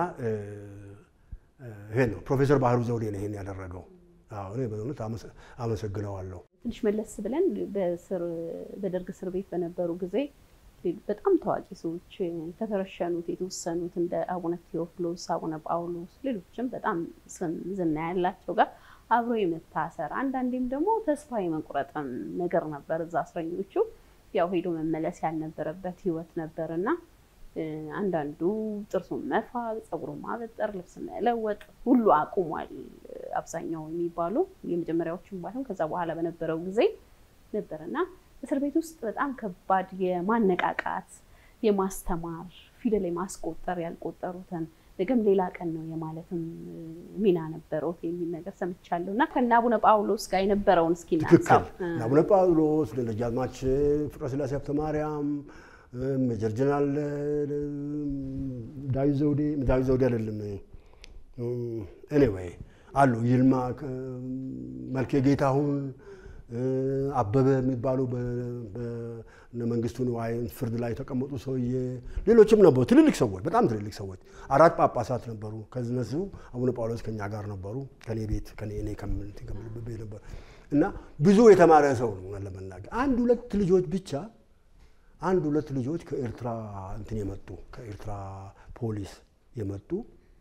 ይሄ ነው ፕሮፌሰር ባህሩ ዘውዴ ነው ይሄን ያደረገው። እኔ በእውነት አመሰግነዋለሁ። ትንሽ መለስ ብለን በደርግ እስር ቤት በነበሩ ጊዜ በጣም ታዋቂ ሰዎች ከተረሸኑት የተወሰኑት እንደ አቡነ ቴዎፍሎስ፣ አቡነ ጳውሎስ ሌሎችም በጣም ስም ዝና ያላቸው ጋር አብሮ የመታሰር አንዳንዴም ደግሞ ተስፋ የመቁረጥም ነገር ነበር። እዛ እስረኞቹ ያው ሄዶ መመለስ ያልነበረበት ህይወት ነበር እና አንዳንዱ ጥርሱን መፋቅ፣ ፀጉሩን ማበጠር፣ ልብስ መለወጥ ሁሉ አቁሟል። አብዛኛው የሚባሉ የመጀመሪያዎቹም ባይሆን ከዛ በኋላ በነበረው ጊዜ ነበርና እስር ቤት ውስጥ በጣም ከባድ የማነቃቃት የማስተማር ፊደል የማስቆጠር ያልቆጠሩትን ነገም ሌላ ቀን ነው የማለትም ሚና ነበረው የሚል ነገር ሰምቻለሁ እና ከእነ አቡነ ጳውሎስ ጋር የነበረውን እስኪ ትክክል። አቡነ ጳውሎስ ደጃዝማች ፍቅረ ሥላሴ ሀብተ ማርያም ሜጀር ጀነራል ዳዊት ዘውዴ ዳዊት ዘውዴ አይደለም፣ ኤኒዌይ አሉ ይልማ መልኬ ጌታሁን አበበ የሚባሉ መንግስቱ ንዋይ ፍርድ ላይ የተቀመጡ ሰውዬ፣ ሌሎችም ነበሩ። ትልልቅ ሰዎች፣ በጣም ትልልቅ ሰዎች። አራት ጳጳሳት ነበሩ። ከነሱ አቡነ ጳውሎስ ከኛ ጋር ነበሩ። ከኔ ቤት እኔ ከምልበት ቤት ነበሩ እና ብዙ የተማረ ሰው ነው ለመናገር አንድ ሁለት ልጆች ብቻ አንድ ሁለት ልጆች ከኤርትራ እንትን የመጡ ከኤርትራ ፖሊስ የመጡ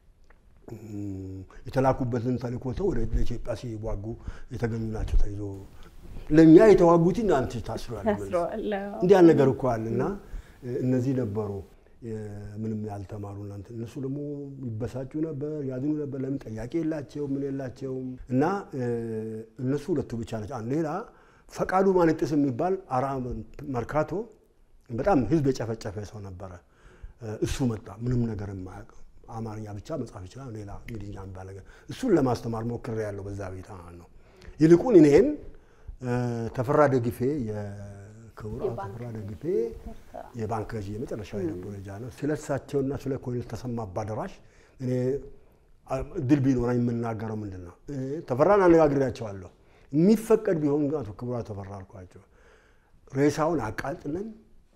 የተላኩበትን ተልእኮ ተው ወደ ኢትዮጵያ ሲዋጉ የተገኙ ናቸው። ተይዞ ለእኛ የተዋጉት እናንተ ታስሯል። እንዲህ ያለ ነገር እኮ አለ እና እነዚህ ነበሩ ምንም ያልተማሩ እናንተ እነሱ ደግሞ ይበሳጩ ነበር፣ ያዝኑ ነበር። ለምን ጠያቄ የላቸውም ምን የላቸውም። እና እነሱ ሁለቱ ብቻ ናቸው። ሌላ ፈቃዱ ማንጥስ የሚባል አራ መርካቶ በጣም ህዝብ የጨፈጨፈ ሰው ነበረ። እሱ መጣ። ምንም ነገር የማያውቅ አማርኛ ብቻ መጻፍ ይችላል። ሌላ እንግሊዝኛ የሚባል ነገር እሱን ለማስተማር ሞክሬ ያለው በዛ ቤት ነው። ይልቁን እኔን ተፈራ ደግፌ የክቡር አቶ ተፈራ ደግፌ የባንክ ገዢ የመጨረሻው የነበረ ጃ ነው። ስለ እሳቸውና ስለ ኮሎኔል ተሰማ አባደራሽ እኔ ድል ቢኖረኝ የምናገረው ምንድን ነው፣ ተፈራን አነጋግሬያቸዋለሁ። የሚፈቀድ ቢሆን አቶ ክቡር አቶ ተፈራ አልኳቸው ሬሳውን አቃጥለን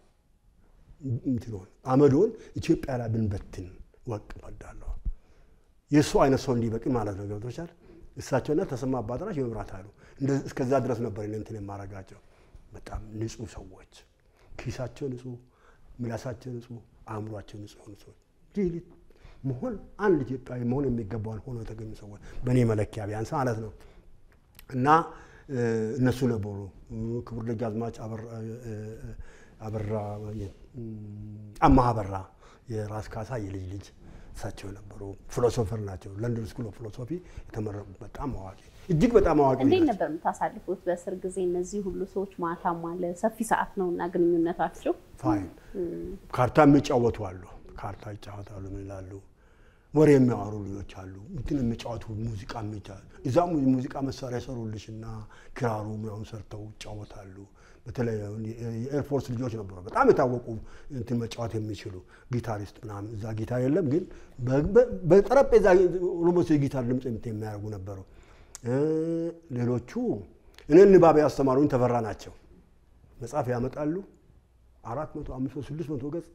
እንትኖን አመዶን ኢትዮጵያ ላይ ብንበትን ወቅ እወዳለሁ። የእሱ አይነት ሰው እንዲበቅ ማለት ነው። ገብቶቻል። እሳቸውና ተሰማ አባጠራሽ የመብራት አሉ። እስከዛ ድረስ ነበር እንትን የማረጋቸው። በጣም ንጹህ ሰዎች፣ ኪሳቸው ንጹህ፣ ምላሳቸው ንጹህ፣ አእምሯቸው ንጹህ ሆኑ ሰዎች መሆን አንድ ኢትዮጵያዊ መሆን የሚገባውን ሆኖ የተገኙ ሰዎች በእኔ መለኪያ ቢያንስ ማለት ነው እና እነሱ ነበሩ። ክቡር ደጃዝማች አበራ አማሃ አበራ የራስ ካሳ የልጅ ልጅ እሳቸው ነበሩ። ፊሎሶፈር ናቸው። ለንደን ስኩል ኦፍ ፊሎሶፊ የተመረቁ በጣም አዋቂ እጅግ በጣም አዋቂ እንዴት ነበር የምታሳልፉት በእስር ጊዜ? እነዚህ ሁሉ ሰዎች ማታም አለ ሰፊ ሰዓት ነው እና ግንኙነታቸው ፋይን። ካርታ የሚጫወቱ አሉ። ካርታ ይጫወታሉ። ምን ይላሉ? ወሬ የሚያወሩ ልጆች አሉ። እንትን የሚጫወቱ ሙዚቃ የሚጫወቱ እዛ ሙዚቃ መሳሪያ ሰሩልሽና ክራሩ ምናምን ሰርተው ይጫወታሉ። በተለይ የኤርፎርስ ልጆች ነበሩ፣ በጣም የታወቁ እንትን መጫወት የሚችሉ ጊታሪስት ምናምን። እዛ ጊታር የለም ግን በጠረጴዛ ኦሎሞስ የጊታር ድምፅ የሚያደርጉ ነበሩ። ሌሎቹ እኔን ንባብ ያስተማሩኝ ተፈራ ናቸው። መጽሐፍ ያመጣሉ አራት መቶ አምስት መቶ ስድስት መቶ ገጽ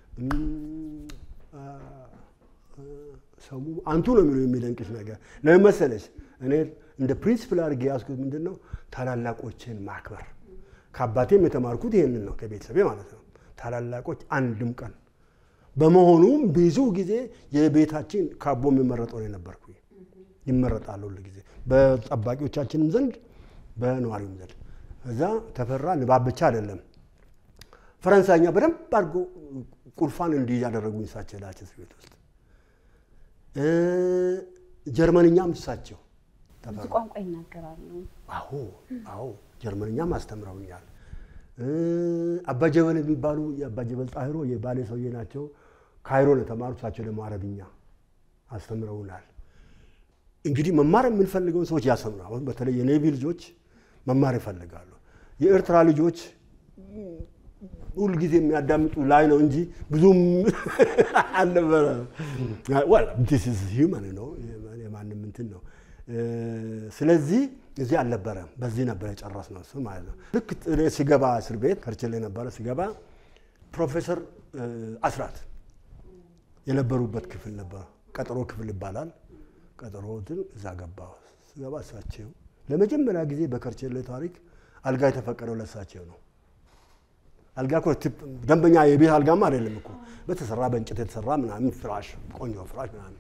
ሰሙ አንቱ ነው የሚለው የሚደንቅሽ ነገር ለምን መሰለሽ? እኔ እንደ ፕሪንሲፕል አድርጌ ያዝኩት ምንድን ነው ታላላቆችን ማክበር። ከአባቴም የተማርኩት ይህንን ነው ከቤተሰቤ ማለት ነው። ታላላቆች አንድም ቀን በመሆኑም ብዙ ጊዜ የቤታችን ካቦ የሚመረጠው ነው የነበርኩ ይመረጣል ሁሉ ጊዜ በጠባቂዎቻችንም ዘንድ በነዋሪውም ዘንድ። እዛ ተፈራ ንባብ ብቻ አይደለም ፈረንሳይኛ በደንብ አድርጎ ቁልፋን እንዲህ ያደረጉኝ እሳቸው ላቸው ቤት ውስጥ ጀርመንኛም እሳቸው ብዙ ቋንቋ ይናገራሉ። አዎ አዎ፣ ጀርመንኛም አስተምረውኛል። አባጀበል የሚባሉ የአባጀበል ጣሂሮ የባሌ ሰውዬ ናቸው። ካይሮ ነው የተማሩት። እሳቸው ደግሞ አረብኛ አስተምረውናል። እንግዲህ መማር የምንፈልገውን ሰዎች ያስተምራል። አሁን በተለይ የኔቪ ልጆች መማር ይፈልጋሉ። የኤርትራ ልጆች ሁልጊዜ የሚያዳምጡ ላይ ነው እንጂ ብዙም አልነበረ። ሂውመን ነው የማንም እንትን ነው። ስለዚህ እዚህ አልነበረም። በዚህ ነበር የጨረስነው እሱ ማለት ነው። ልክ እኔ ሲገባ እስር ቤት ከርችል የነበረ ሲገባ ፕሮፌሰር አስራት የነበሩበት ክፍል ነበር። ቀጠሮ ክፍል ይባላል። ቀጠሮትን እዛ ገባ። ስገባ እሳቸው ለመጀመሪያ ጊዜ በከርቸሌ ታሪክ አልጋ የተፈቀደው ለእሳቸው ነው። አልጋ እኮ ቲፕ- ደንበኛ የቤት አልጋማ አይደለም እኮ በተሰራ በእንጨት የተሰራ ምናምን ፍራሽ፣ ቆንጆ ፍራሽ ምናምን።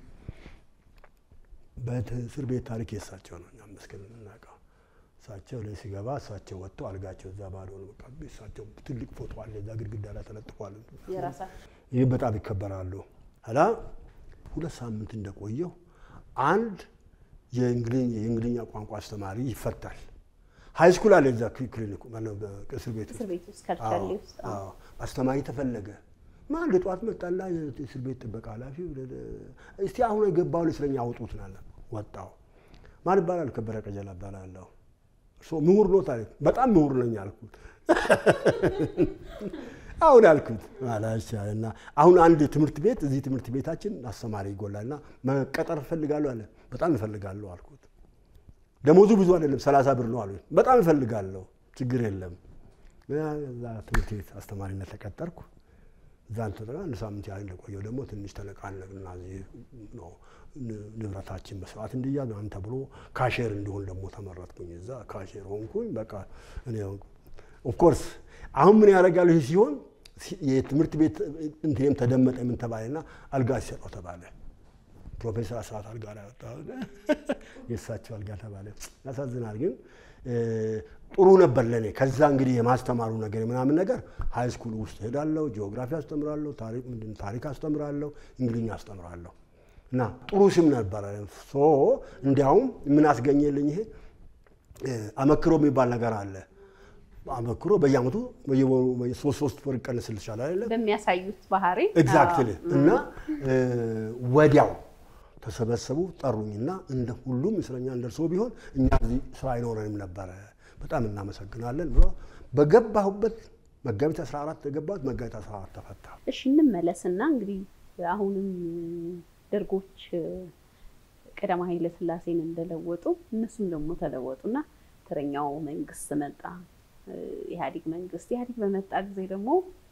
በእስር ቤት ታሪክ የእሳቸው ነው። እኛ መስገን የምናውቀው እሳቸው ላይ ሲገባ እሳቸው ወጥተው አልጋቸው እዛ ባዶ ነው። በቃ እሳቸው ትልቅ ፎቶ አለ እዛ ግድግዳ ላይ ተለጥፏል። የራሳቸው ይህ በጣም ይከበራሉ። ኋላ ሁለት ሳምንት እንደቆየው አንድ የእንግሊዝ- የእንግሊዝኛ ቋንቋ አስተማሪ ይፈታል። ሀይ ስኩል አለ እዛ ክሊ- ክሊኒኩ ማነው በእስር ቤት ውስጥ እስር ቤት ውስጥ ከርቸሌ ውስጥ አዎ። አዎ፣ አስተማሪ ተፈለገ። ማን ጠዋት መጣላ የእስር ቤት ጥበቃ ኃላፊ እስቲ አሁን የገባው እስረኛ አውጡት ናለ። ወጣው። ማን ይባላል? ከበረ ቀጀላ እባላለሁ። እርሶ ምሁር ኖት አለ። በጣም ምሁር ነኝ አልኩት። አሁን አልኩት አላቻ እና አሁን አንድ ትምህርት ቤት እዚህ ትምህርት ቤታችን አስተማሪ ይጎላልና መቀጠር እፈልጋለሁ አለ። በጣም እፈልጋለሁ አልኩት። ደሞዙ ብዙ አይደለም፣ ሰላሳ ብር ነው አሉኝ። በጣም እፈልጋለሁ፣ ችግር የለም። እዛ ትምህርት ቤት አስተማሪነት ተቀጠርኩ። እዛ እንትን አንድ ሳምንት ያህል እንደቆየው ደግሞ ትንሽ ተነቃነቅና እዚህ ነው ን- ንብረታችን በስርዓት እንዲያዝ ምናምን ተብሎ ካሼር እንዲሆን ደግሞ ተመረጥኩኝ። እዛ ካሼር ሆንኩኝ። በቃ እኔ ኦፍኮርስ አሁን ምን ያደርጋሉ? ይህ ሲሆን ሲ- የትምህርት ቤት እንትንም ተደመጠ ምን ተባለና አልጋ ሲሰጠው ተባለ። ፕሮፌሰር አስራት አልጋ ላይ ወጣ። የእሳቸው አልጋ ተባለ። ያሳዝናል፣ ግን እ፣ ጥሩ ነበር ለእኔ። ከዛ እንግዲህ የማስተማሩ ነገር ምናምን ነገር ሀይ ስኩል ውስጥ ሄዳለሁ፣ ጂኦግራፊ አስተምራለሁ፣ ታሪክ ምንድን ነው ታሪክ አስተምራለሁ፣ እንግሊዝኛ አስተምራለሁ እና ጥሩ ስም ነበረ። ሶ እንዲያውም ምን አስገኘልኝ ይሄ እ፣ አመክሮ የሚባል ነገር አለ። አመክሮ በየአመቱ በየወሩ ሶስት ሶስት ወር ይቀንስልሻል አይደለም በሚያሳዩት ባህሪ ኤግዛክትሊ እና እ፣ ወዲያው ተሰበሰቡ ጠሩኝና እንደ ሁሉም እስረኛ እንደርሶ ቢሆን እኛ እዚህ ስራ አይኖረንም ነበረ በጣም እናመሰግናለን ብሎ በገባሁበት መጋቢት 14 የገባሁት መጋቢት 14 ተፈታ። እሺ እንመለስና እንግዲህ አሁንም ደርጎች ቀዳማዊ ኃይለ ሥላሴን እንደለወጡ እነሱም ደግሞ ተለወጡና ተረኛው መንግስት መጣ። ኢህአዴግ መንግስት ኢህአዴግ በመጣ ጊዜ ደግሞ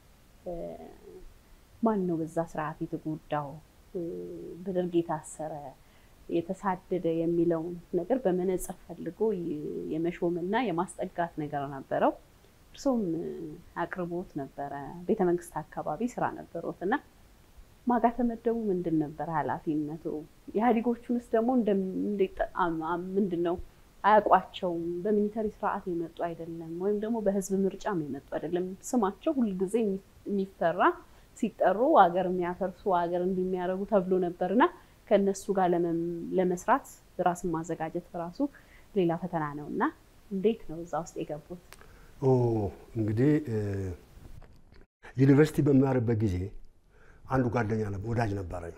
ማን ነው በዛ ስርዓት የተጎዳው በደርግ የታሰረ የተሳደደ የሚለውን ነገር በመነጽር ፈልጎ የመሾምና የማስጠጋት ነገር ነበረው። እርሶም አቅርቦት ነበረ፣ ቤተ መንግስት አካባቢ ስራ ነበሮት እና ማጋ ተመደቡ ምንድን ነበር ኃላፊነቱ? ኢህአዴጎቹንስ ደግሞ ምንድን ነው አያውቋቸውም። በሚሊተሪ ስርዓት የመጡ አይደለም፣ ወይም ደግሞ በህዝብ ምርጫም የመጡ አይደለም። ስማቸው ሁልጊዜ የሚፈራ ሲጠሩ ሀገር የሚያፈርሱ ሀገር እንዲሚያደርጉ ተብሎ ነበርና ከእነሱ ጋር ለመስራት ራስን ማዘጋጀት በራሱ ሌላ ፈተና ነው እና እንዴት ነው እዛ ውስጥ የገቡት? እንግዲህ ዩኒቨርሲቲ በሚማርበት ጊዜ አንዱ ጓደኛ ወዳጅ ነበረኝ።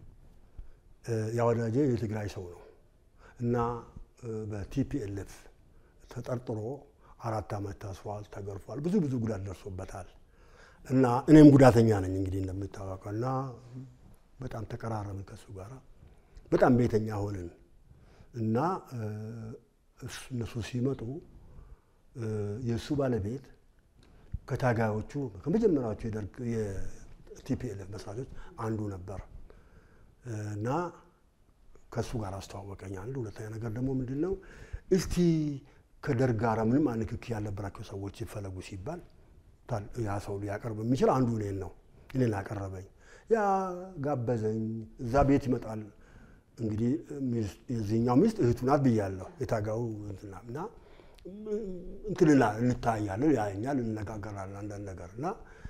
ያ ወዳጄ የትግራይ ሰው ነው እና በቲፒኤልኤፍ ተጠርጥሮ አራት ዓመት ታስሯል፣ ተገርፏል፣ ብዙ ብዙ ጉዳት ደርሶበታል። እና እኔም ጉዳተኛ ነኝ እንግዲህ እንደሚታወቀው እና በጣም ተቀራረብን ከእሱ ጋር በጣም ቤተኛ ሆንን እና እነሱ ሲመጡ የእሱ ባለቤት ከታጋዮቹ ከመጀመሪያዎቹ የደርግ የቲፒኤልኤፍ መስራቾች አንዱ ነበር እና ከእሱ ጋር አስተዋወቀኝ። አንድ ሁለተኛ ነገር ደግሞ ምንድን ነው እስቲ ከደርግ ጋር ምንም ንክኪ ያልነበራቸው ሰዎች ይፈለጉ ሲባል ያ ሰው ሊያቀርብ የሚችል አንዱ እኔን ነው። እኔን አቀረበኝ። ያ ጋበዘኝ። እዛ ቤት ይመጣል እንግዲህ የዚህኛው ሚስት እህቱ ናት ብያለሁ። የታጋው እንትና እና እንትንላ እንታያለን፣ ያየኛል፣ እንነጋገራለን አንዳንድ ነገር እና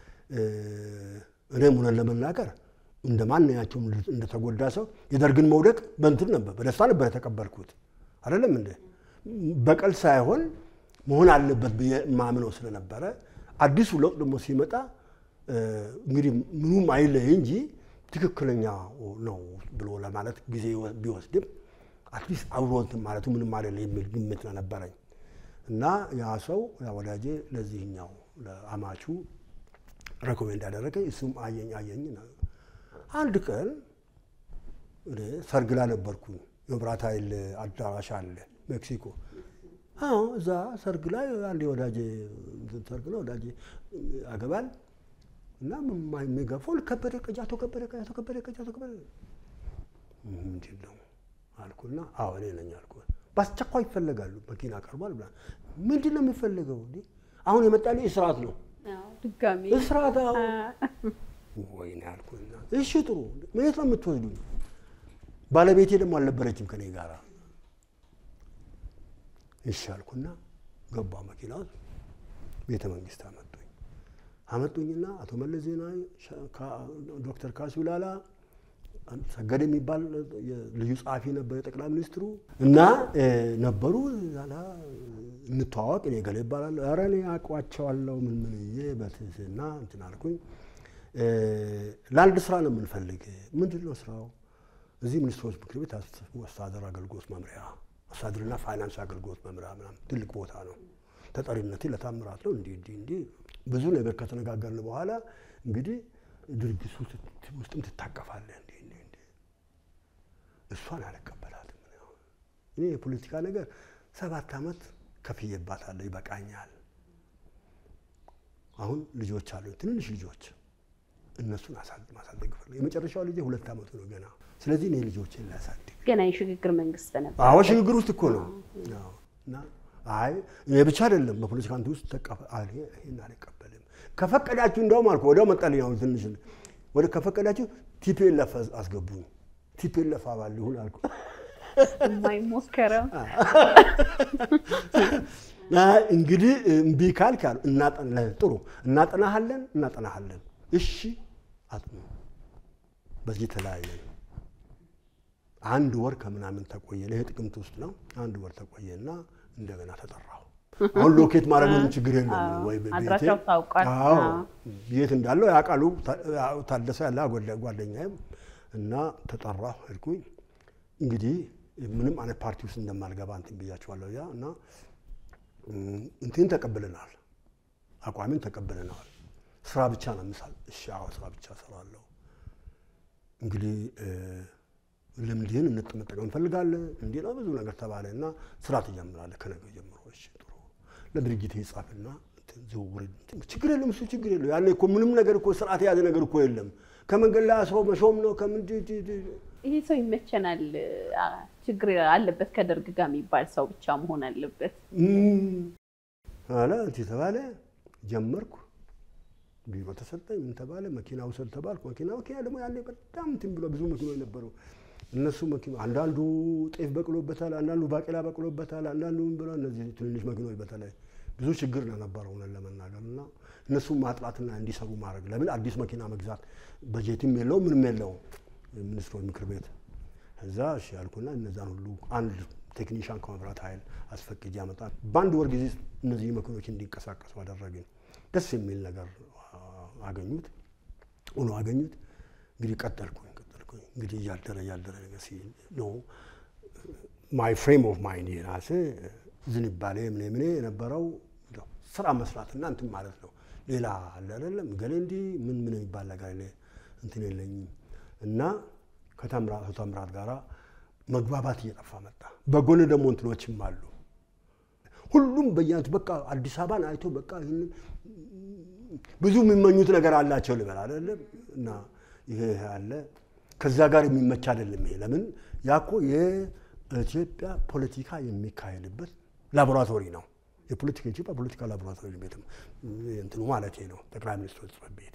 እኔም ሆነን ለመናገር እንደ ማንኛቸውም እንደተጎዳ ሰው የደርግን መውደቅ በእንትን ነበር በደስታ ነበር የተቀበልኩት። አይደለም እንደ በቀል ሳይሆን መሆን አለበት ብዬ ማምነው ስለነበረ አዲሱ ለውጥ ደግሞ ሲመጣ እንግዲህ ምኑም አይለይ እንጂ ትክክለኛ ነው ብሎ ለማለት ጊዜ ቢወስድም አትሊስት አብሮ እንትን ማለቱ ምንም አይደለ የሚል ግምት ነበረኝ እና ያ ሰው ያ ወዳጄ ለዚህኛው ለአማቹ ሬኮሜንድ ያደረገኝ እሱም አየኝ አየኝ። አንድ ቀን ሰርግ ላይ ነበርኩኝ። የመብራት ኃይል አዳራሽ አለ ሜክሲኮ አዎ እዛ ሰርግ ላይ አንድ ወዳጄ ሰርግ ነው ወዳጄ ያገባል እና የሚገፋው ከበደ ቀጃቶ ከበደ ቀጃቶ ከበደ ቀጃቶ ከበደ ምንድን ነው አልኩና አዎ እኔ ነኝ አልኩ። በአስቸኳይ ይፈለጋሉ መኪና ቀርቧል ብላ ምንድን ነው የሚፈለገው? አሁን የመጣልኝ ስርዓት ነው ድጋሚ እስራት አዎ። ወይኔ አልኩና እሺ ጥሩ የት ነው የምትወስዱኝ? ባለቤቴ ደግሞ አልነበረችም ከኔ ጋር። እሺ አልኩና ገባ መኪና ውስጥ ቤተ መንግስት አመጡኝ። አመጡኝና አቶ መለስ ዜናዊ ሻ- ካ- ዶክተር ካሱ ላላ ሰገድ የሚባል ልዩ ጸሐፊ ነበር የጠቅላይ ሚኒስትሩ እና እ፣ ነበሩ። ዛላ እንተዋወቅ፣ እኔ ገሌ ይባላለሁ። ኧረ እኔ አውቃቸዋለሁ ምን ምን ብዬ በትህትና እንትን አልኩኝ። እ፣ ለአንድ ስራ ነው የምንፈልግ። ምንድን ነው ስራው? እዚህ ሚኒስትሮች ምክር ቤት አስ- አስተዳደር አገልግሎት መምሪያ አስተዳደርና ፋይናንስ አገልግሎት መምሪያ ምናምን ትልቅ ቦታ ነው። ተጠሪነቴ ለታምራት ነው። እንዲህ እንዲህ እንዲህ ብዙ ነገር ከተነጋገርን በኋላ እንግዲህ ድርጅቱ ውስጥ- ውስጥም ትታቀፋለህ እንዲህ እንዲህ እንዲህ እሷን አልቀበላትም። እኔ አሁን እኔ የፖለቲካ ነገር ሰባት ዓመት ከፍዬባታለሁ፣ ይበቃኛል። አሁን ልጆች አሉ፣ ትንንሽ ልጆች እነሱን አሳድ- ማሳደግ ፈልግ የመጨረሻው ልጄ ሁለት ዓመቱ ነው ገና። ስለዚህ እኔ ልጆችን ላሳድግ ገና የሽግግር መንግስት ነበር። አዎ ሽግግር ውስጥ እኮ ነው። አዎ። እና አይ እኔ ብቻ አይደለም በፖለቲካ እንትን ውስጥ ተቀበ አይ ይሄን አልቀበልም። ከፈቀዳችሁ እንደውም አልኩ ወዲያው መጣልኝ። አሁን ትንሽ ወደ ከፈቀዳችሁ ቲፒኤልኤፍ አስገቡኝ። ቲፒኤልኤፍ አባል ይሁን አልኩ። የማይሞከረው አይ እንግዲህ እምቢ ካልክ አሉ እናጠና ጥሩ እናጠናሃለን እናጠናሃለን። እሺ አጥኑ። በዚህ ተለያየን። አንድ ወር ከምናምን ተቆየ። ይሄ ጥቅምት ውስጥ ነው። አንድ ወር ተቆየና እንደገና ተጠራሁ። አሁን ሎኬት ማድረግ ምንም ችግር የለም ወይ ቤቴ አድራሻው ታውቋል። አዎ አዎ። የት እንዳለው ያውቃሉ። ታ- ታደሰ ያለ ጓደ- ጓደኛዬም እና ተጠራሁ ሄድኩኝ። እንግዲህ ምንም አይነት ፓርቲ ውስጥ እንደማልገባ እንትን ብያቸዋለሁ። ያ እና እም፣ እንትን ተቀብለናል፣ አቋሚን ተቀብለናል። ስራ ብቻ ነው ምሳል። እሺ አዎ ስራ ብቻ እሰራለሁ። እንግዲህ እ፣ ልምድህን እንጠመጠቀም እንፈልጋለን። እንዲህ ነው ብዙ ነገር ተባለ እና ስራ ትጀምራለህ ከነገ ጀምሮ። እሺ ጥሩ ለድርጅት ይጻፍና እንትን ዝውውር እንትን ችግር የለም እሱ ችግር የለም። ያኔ እኮ ምንም ነገር እኮ ስርዓት የያዘ ነገር እኮ የለም። ከመንገድ ላይ አስሮ መሾም ነው ከምን ድ- ድ- ድ- ይሄ ሰው ይመቸናል፣ አ፣ ችግር አለበት ከደርግ ጋር የሚባል ሰው ብቻ መሆን አለበት። እም፣ አለ እንትን ተባለ። ጀመርኩ። ቢሮ ተሰጠኝ። ምን ተባለ? መኪና ውሰድ ተባልኩ። መኪና መኪና ደግሞ ያኔ በጣም እንትን ብሎ ብዙ መኪኖች ነበሩ። እነሱ መኪና አንዳንዱ ጤፍ በቅሎበታል፣ አንዳንዱ ባቄላ በቅሎበታል፣ አንዳንዱ ምን ብሎ እነዚህ ትንንሽ መኪኖች በተለይ ብዙ ችግር ነው ነበረው እውነት ለመናገር እና እነሱም ማጥራትና እንዲሰሩ ማድረግ ለምን አዲስ መኪና መግዛት በጀትም የለው ምንም የለው ሚኒስትሮች ምክር ቤት እዛ እሺ ያልኩና እነዛን ሁሉ አንድ ቴክኒሻን ከመብራት ኃይል አስፈቅጄ ያመጣ በአንድ ወር ጊዜ እነዚህ መኪኖች እንዲንቀሳቀሱ አደረግን። ደስ የሚል ነገር አ- አገኙት ሆኖ አገኙት። እንግዲህ ቀጠልኩኝ ቀጠልኩኝ እንግዲህ እያደረ እያደረ ነገር ሲል ነው ማይ ፍሬም ኦፍ ማይንድ የራሴ ዝንባሌ ምን ምን የነበረው እንደው ስራ መስራትና እንትን ማለት ነው። ሌላ አለ አይደለም ገሌ እንዲህ ምን ምን የሚባል ነገር እኔ እንትን የለኝም እና ከተምራት ከተምራት ጋራ መግባባት እየጠፋ መጣ። በጎን ደግሞ እንትኖችም አሉ። ሁሉም በየአይነቱ በቃ አዲስ አበባን አይቶ በቃ ይህንን ብዙ የሚመኙት ነገር አላቸው ልበል አይደለም እና ይሄ ይሄ አለ ከዛ ጋር የሚመች አይደለም። ይሄ ለምን ያኮ የኢትዮጵያ ፖለቲካ የሚካሄድበት ላቦራቶሪ ነው። የፖለቲካ ኢትዮጵያ ፖለቲካ ላቦራቶሪ ቤት እንትኑ ማለት ነው ጠቅላይ ሚኒስትሩ ጽሕፈት ቤት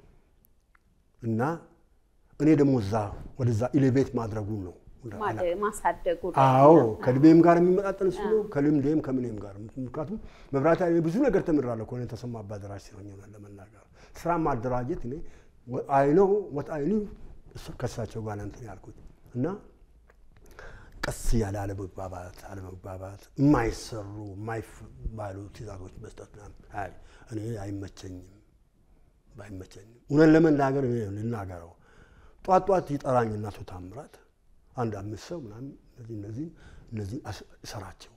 እና እኔ ደግሞ እዛ ወደዛ ኢሌቬት ማድረጉ ነው ማደ- ማሳደጉ ላይ አዎ ነው። ከእድሜም ጋር የሚመጣጠን እሱ ነው። ከልምዴም ከምንም ጋር ምክንያቱም መብራት ኃይል ብዙ ነገር ተምራለሁ። ከሆነ ተሰማ አባደራጅ ሲሆኝ ሆነ ለመናገር ስራ ማደራጀት እኔ አይኖ ወጥ አይኑ ከእሳቸው ጋር ነው እንትን ያልኩት እና ቀስ ያለ አለመግባባት አለመግባባት የማይሰሩ የማይባሉ ትእዛዞች መስጠት ምናምን አይ እኔ አይመቸኝም ባይመቸኝም እውነት ለመናገር እኔ ልናገረው ጧት ጧት ይጠራኝ እናቶ ታምራት አንድ አምስት ሰው ምናምን እነዚህ እነዚህ እነዚህ እሰራቸው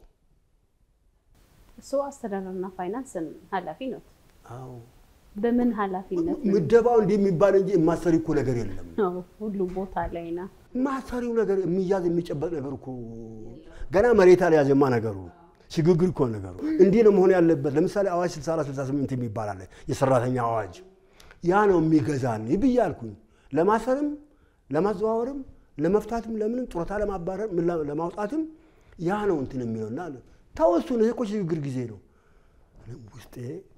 እሱ አስተዳደርና ፋይናንስ ኃላፊ ነው። አዎ በምን ኃላፊነት ነው? ምደባው እንዲህ የሚባል እንጂ የማሰሪ እኮ ነገር የለም። አዎ፣ ሁሉም ቦታ ላይ ና ማሰሪው ነገር የሚያዝ የሚጨበጥ ነገር እኮ ገና መሬት አልያዘማ ነገሩ ሽግግር እኮ ነገሩ እንዲህ ነው መሆን ያለበት። ለምሳሌ አዋጅ 64 68 የሚባል አለ የሰራተኛ አዋጅ ያ ነው የሚገዛን ብዬ አልኩኝ። ለማሰርም ለማዘዋወርም ለመፍታትም ለምንም ጡረታ ለማባረር ምን ላ- ለማውጣትም ያ ነው እንትን የሚለውና ተወሱን ይሄ እኮ ሽግግር ጊዜ ነው። እኔ ውስጤ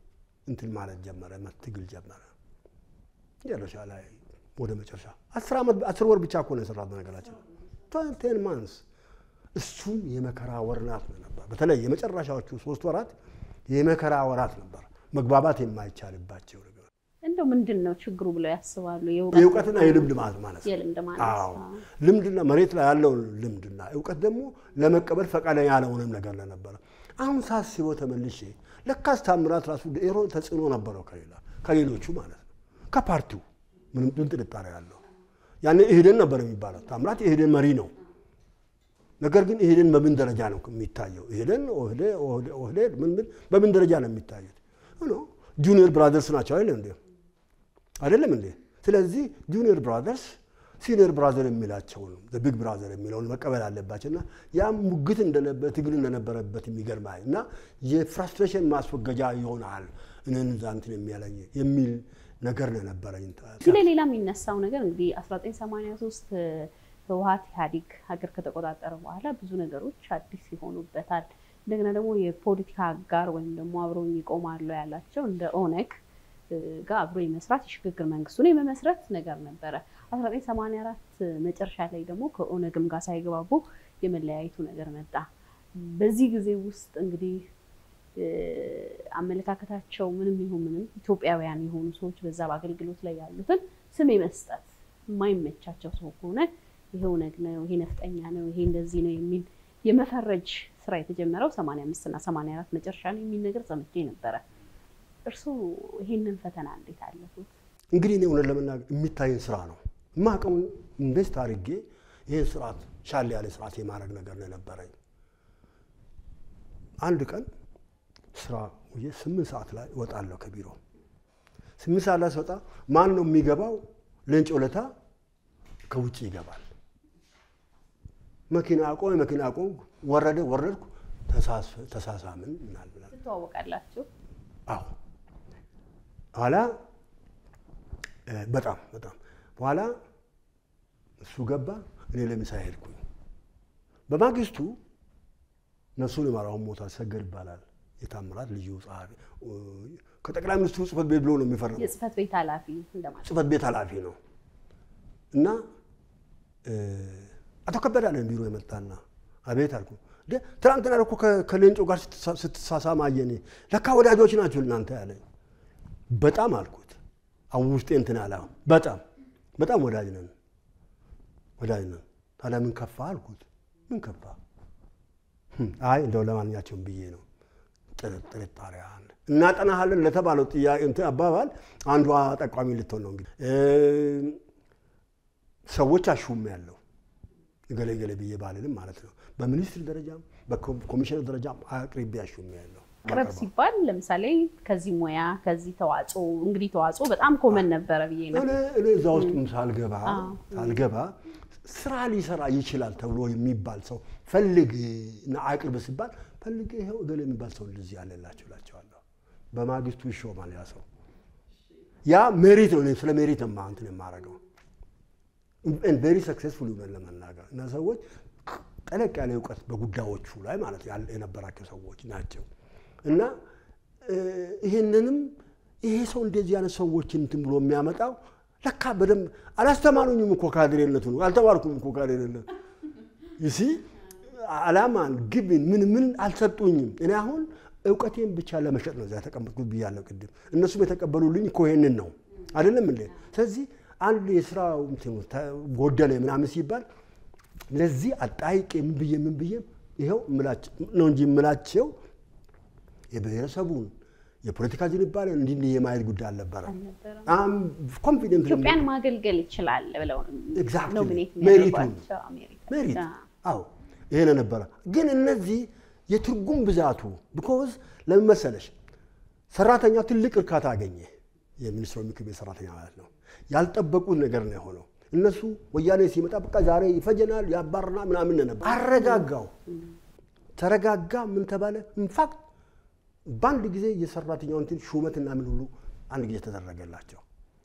እንትን ማለት ጀመረ፣ ትግል ጀመረ። መጨረሻ ላይ ወደ መጨረሻ አስር ዓመት አስር ወር ብቻ እኮ ነው የሰራት በነገራችን ቴን ማንስ እሱም የመከራ ወራት ነበር። በተለይ የመጨረሻዎቹ ሶስት ወራት የመከራ ወራት ነበር፣ መግባባት የማይቻልባቸው ነገር እንደው ምንድን ነው ችግሩ ብለው ያስባሉ? የእውቀትና የልምድ ማለት ማለት ነው። የልምድ ማለት አዎ ልምድና መሬት ላይ ያለውን ልምድና እውቀት ደግሞ ለመቀበል ፈቃደኛ ያለሆነም ነገር ለነበረ አሁን ሳስበው ተመልሼ ለካስ ታምራት ራሱ ሮ ተጽዕኖ ነበረው ከሌላ ከሌሎቹ ማለት ነው ከፓርቲው ምንም ምን ጥርጣሬ ያለው ያኔ ኢህዴን ነበር የሚባለው ታምራት የኢህዴን መሪ ነው። ነገር ግን ኢህዴን በምን ደረጃ ነው የሚታየው? ኢህዴን ኦህዴድ ምን ምን በምን ደረጃ ነው የሚታዩት? ጁኒየር ብራዘርስ ናቸው አይደለም እንዴ? አይደለም እንዴ? ስለዚህ ጁኒየር ብራዘርስ ሲኒየር ብራዘር የሚላቸውን ቢግ ብራዘር የሚለውን መቀበል አለባቸው እና ያም ሙግት ትግል እንደነበረበት የሚገርማል እና የፍራስትሬሽን ማስወገጃ ይሆናል እንን ዛንትን የሚያለኝ የሚል ነገር ነው የነበረኝ። እዚህ ላይ ሌላ የሚነሳው ነገር እንግዲህ 1983 ህወሀት ኢህአዴግ ሀገር ከተቆጣጠረ በኋላ ብዙ ነገሮች አዲስ ይሆኑበታል። እንደገና ደግሞ የፖለቲካ አጋር ወይም ደግሞ አብረውኝ ይቆማሉ ያላቸው እንደ ኦነግ ጋር አብሮ የመስራት የሽግግር መንግስቱን የመመስረት ነገር ነበረ። 1984 መጨረሻ ላይ ደግሞ ከኦነግም ጋር ሳይግባቡ የመለያየቱ ነገር መጣ። በዚህ ጊዜ ውስጥ እንግዲህ አመለካከታቸው ምንም ይሁን ምንም ኢትዮጵያውያን የሆኑ ሰዎች በዛ በአገልግሎት ላይ ያሉትን ስም የመስጠት የማይመቻቸው ሰው ከሆነ ይሄ ኦነግ ነው፣ ይሄ ነፍጠኛ ነው፣ ይሄ እንደዚህ ነው የሚል የመፈረጅ ስራ የተጀመረው 85 እና 84 መጨረሻ ነው የሚል ነገር ሰምቼ ነበረ። እርስዎ ይሄንን ፈተና እንዴት አለፉት? እንግዲህ እኔ እውነት ለመናገር የሚታይን ስራ ነው የማውቀውን ኢንቨስት አድርጌ ይህን ስርዓት ሻል ያለ ስርዓት የማድረግ ነገር ነው የነበረኝ። አንድ ቀን ስራ ውዬ ስምንት ሰዓት ላይ እወጣለሁ ከቢሮ። ስምንት ሰዓት ላይ ስወጣ ማን ነው የሚገባው? ሌንጮ ለታ ከውጭ ይገባል። መኪና አቆመ፣ መኪና አቆም፣ ወረደ፣ ወረድኩ፣ ተሳሳምን ምናምን ትተዋወቃላችሁ? አዎ ኋላ በጣም በጣም በኋላ እሱ ገባ፣ እኔ ለምሳ ሄድኩኝ። በማግስቱ ነፍሱን ይማራውን ሞታ ሰገድ ይባላል የታምራት ልዩ ጸሐፊ ከጠቅላይ ሚኒስትሩ ጽህፈት ቤት ብሎ ነው የሚፈርመው። የጽህፈት ቤት ኃላፊ እንደማለት ጽህፈት ቤት ኃላፊ ነው እና አቶ ከበደ አለን ቢሮ የመጣና አቤት አልኩ። ትናንትና እኮ ከሌንጮ ጋር ስትሳሳም አየኔ። ለካ ወዳጆች ናቸው እናንተ ያለኝ። በጣም አልኩት። አሁን ውስጤ እንትን አለ። በጣም በጣም ወዳጅ ነን ወዳጅ ነን። ታዲያ ምን ከፋ አልኩት። ምን ከፋ? አይ እንደው ለማንኛቸውም ብዬ ነው ጥርጣሬ አለ። እናጠናሃለን ለተባለው ጥያቄ እንትን አባባል አንዷ ጠቋሚ ልትሆን ነው እንግዲህ ሰዎች አሹም ያለው ገሌ ገሌ ብዬ ባልልም ማለት ነው። በሚኒስትር ደረጃም በኮሚሽነር ደረጃም አቅርቤ አሹም ያለው ቅርብ ሲባል ለምሳሌ ከዚህ ሙያ ከዚህ ተዋጽኦ እንግዲህ ተዋጽኦ በጣም ኮመን ነበረ ብዬ ነው። እኔ እዛ ውስጥም ሳልገባ ሳልገባ ስራ ሊሰራ ይችላል ተብሎ የሚባል ሰው ፈልግ እና አቅርብ ሲባል ፈልግ ይኸው እገሌ የሚባል ሰው እንደዚህ ያለላቸው እላቸዋለሁ። በማግስቱ ይሾማል ያ ሰው። ያ ሜሪት ነው። ስለ ሜሪት ነው እንትን የማደርገው ቬሪ ሰክሴስፉል ሆነን ለመናገር እና ሰዎች ጠለቅ ያለ እውቀት በጉዳዮቹ ላይ ማለት የነበራቸው ሰዎች ናቸው። እና ይህንንም ይሄ ሰው እንደዚህ አይነት ሰዎችን እንትን ብሎ የሚያመጣው ለካ በደንብ አላስተማሩኝም እኮ ካድሬነቱ ነው አልተማርኩም እኮ ካድሬነቱ ይሲ አላማን ግብን ምን ምን አልሰጡኝም። እኔ አሁን እውቀቴን ብቻ ለመሸጥ ነው እዚያ የተቀመጥኩት ብያለሁ ቅድም። እነሱም የተቀበሉልኝ እኮ ይሄንን ነው አይደለም እንዴ? ስለዚህ አንድ የስራ ጎደለ ምናምን ሲባል ለዚህ አጣይቄ ምን ብዬ ምን ብዬ ይኸው ነው እንጂ የምላቸው የብሔረሰቡን የፖለቲካ ዝንባሌ እንዲህ እንዲህ የማየት ጉዳይ አልነበረ። ኮንፊደንት ኢትዮጵያን ማገልገል ይችላል ብለው ኖሚኔት ሜሪቱን ሜሪት አዎ ይሄ ነበረ። ግን እነዚህ የትርጉም ብዛቱ ቢኮዝ ለምን መሰለሽ ሰራተኛ ትልቅ እርካታ አገኘ። የሚኒስትሮች ምክር ቤት ሰራተኛ ማለት ነው። ያልጠበቁት ነገር ነው የሆነው። እነሱ ወያኔ ሲመጣ በቃ ዛሬ ይፈጀናል ያባርና ምናምን ነበር። አረጋጋው፣ ተረጋጋ። ምን ተባለ? ኢንፋክት በአንድ ጊዜ የሰራተኛው እንትን ሹመትና ምን ሁሉ አንድ ጊዜ ተደረገላቸው።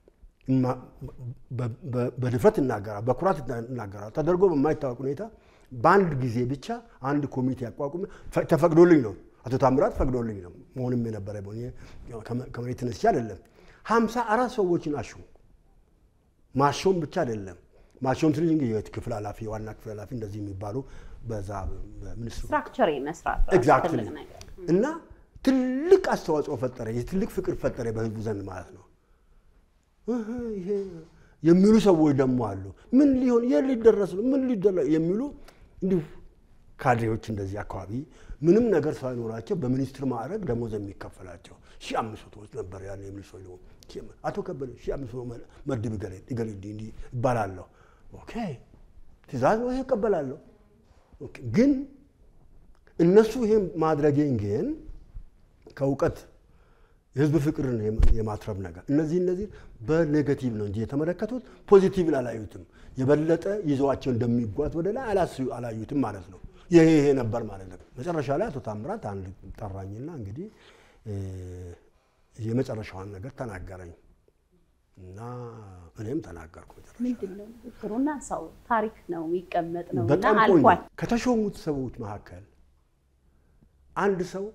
በድፍረት እናገራል፣ በኩራት እናገራል። ተደርጎ በማይታወቅ ሁኔታ በአንድ ጊዜ ብቻ አንድ ኮሚቴ አቋቁሜ ተፈቅዶልኝ ነው አቶ ታምራት ፈቅዶልኝ ነው መሆንም የነበረ ከመሬት ተነስቼ አይደለም። ሀምሳ አራት ሰዎችን አሹ። ማሾም ብቻ አይደለም ማሾም ስል እንግዲህ ክፍል ኃላፊ ዋና ክፍል ኃላፊ እንደዚህ የሚባሉ በዛ በሚኒስትሩ ስትራክቸር መስራት ራሱ ኤግዛክትሊ ትልቅ ነገር እና ትልቅ አስተዋጽኦ ፈጠረ፣ የትልቅ ፍቅር ፈጠረ በህዝቡ ዘንድ ማለት ነው። እህ ይሄ የሚሉ ሰዎች ደግሞ አሉ። ምን ሊሆን የት ሊደረስ ነው? ምን ሊደረስ የሚሉ እንዲሁ ካድሬዎች እንደዚህ አካባቢ ምንም ነገር ሳይኖራቸው በሚኒስትር ማዕረግ ደሞዝ የሚከፈላቸው ሺህ አምስት መቶዎች ነበር ያለ የሚኒስትሩ አቶ ከበደ ሺህ አምስት መቶ መድብ ገሌ ገሌ እንዲህ እንዲህ ይባላለሁ። ኦኬ ትእዛዝ ነው ይሄ እቀበላለሁ። ኦኬ ግን እነሱ ይሄን ማድረጌን ግን ከእውቀት የህዝብ ፍቅርን የማትረብ ነገር እነዚህ እነዚህ በኔጋቲቭ ነው እንጂ የተመለከቱት ፖዚቲቭን አላዩትም። የበለጠ ይዘዋቸው እንደሚጓዝ ወደ ላይ አላስ- አላዩትም ማለት ነው። ይሄ ይሄ ነበር ማለት ነው። መጨረሻ ላይ አቶ ታምራት አንድ ጠራኝና እንግዲህ እ፣ የመጨረሻዋን ነገር ተናገረኝ እና እኔም ተናገርኩ። መጨረሻ ምንድን ነው ንግግሩና ሰው ታሪክ ነው የሚቀመጥ ነው እና በጣም ቆንጆ አልፏል። ከተሾሙት ሰዎች መካከል አንድ ሰው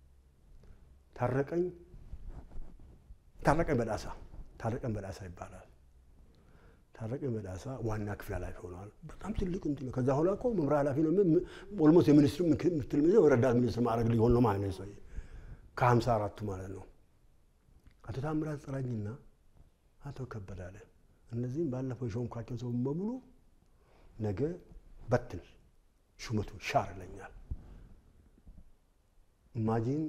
ታረቀኝ ታረቀኝ በዳሳ ታረቀኝ በዳሳ ይባላል። ታረቀኝ በዳሳ ዋና ክፍል ኃላፊ ሆነዋል። በጣም ትልቅ እንትን ነው። ከዛ ኋላ እኮ መምሪያ ኃላፊ ነው። ኦልሞስት የሚኒስትር ምክትል ሚኒስትር ረዳት ሚኒስትር ማድረግ ሊሆን ነው ማለት ነው። ሰውዬ ከሀምሳ አራቱ ማለት ነው። አቶ ታምራት ጥራኝና አቶ ከበደ አለ እነዚህም ባለፈው የሾምኳቸው ሰው በሙሉ ነገ በትን ሹመቱ ሻር ይለኛል። ኢማጂን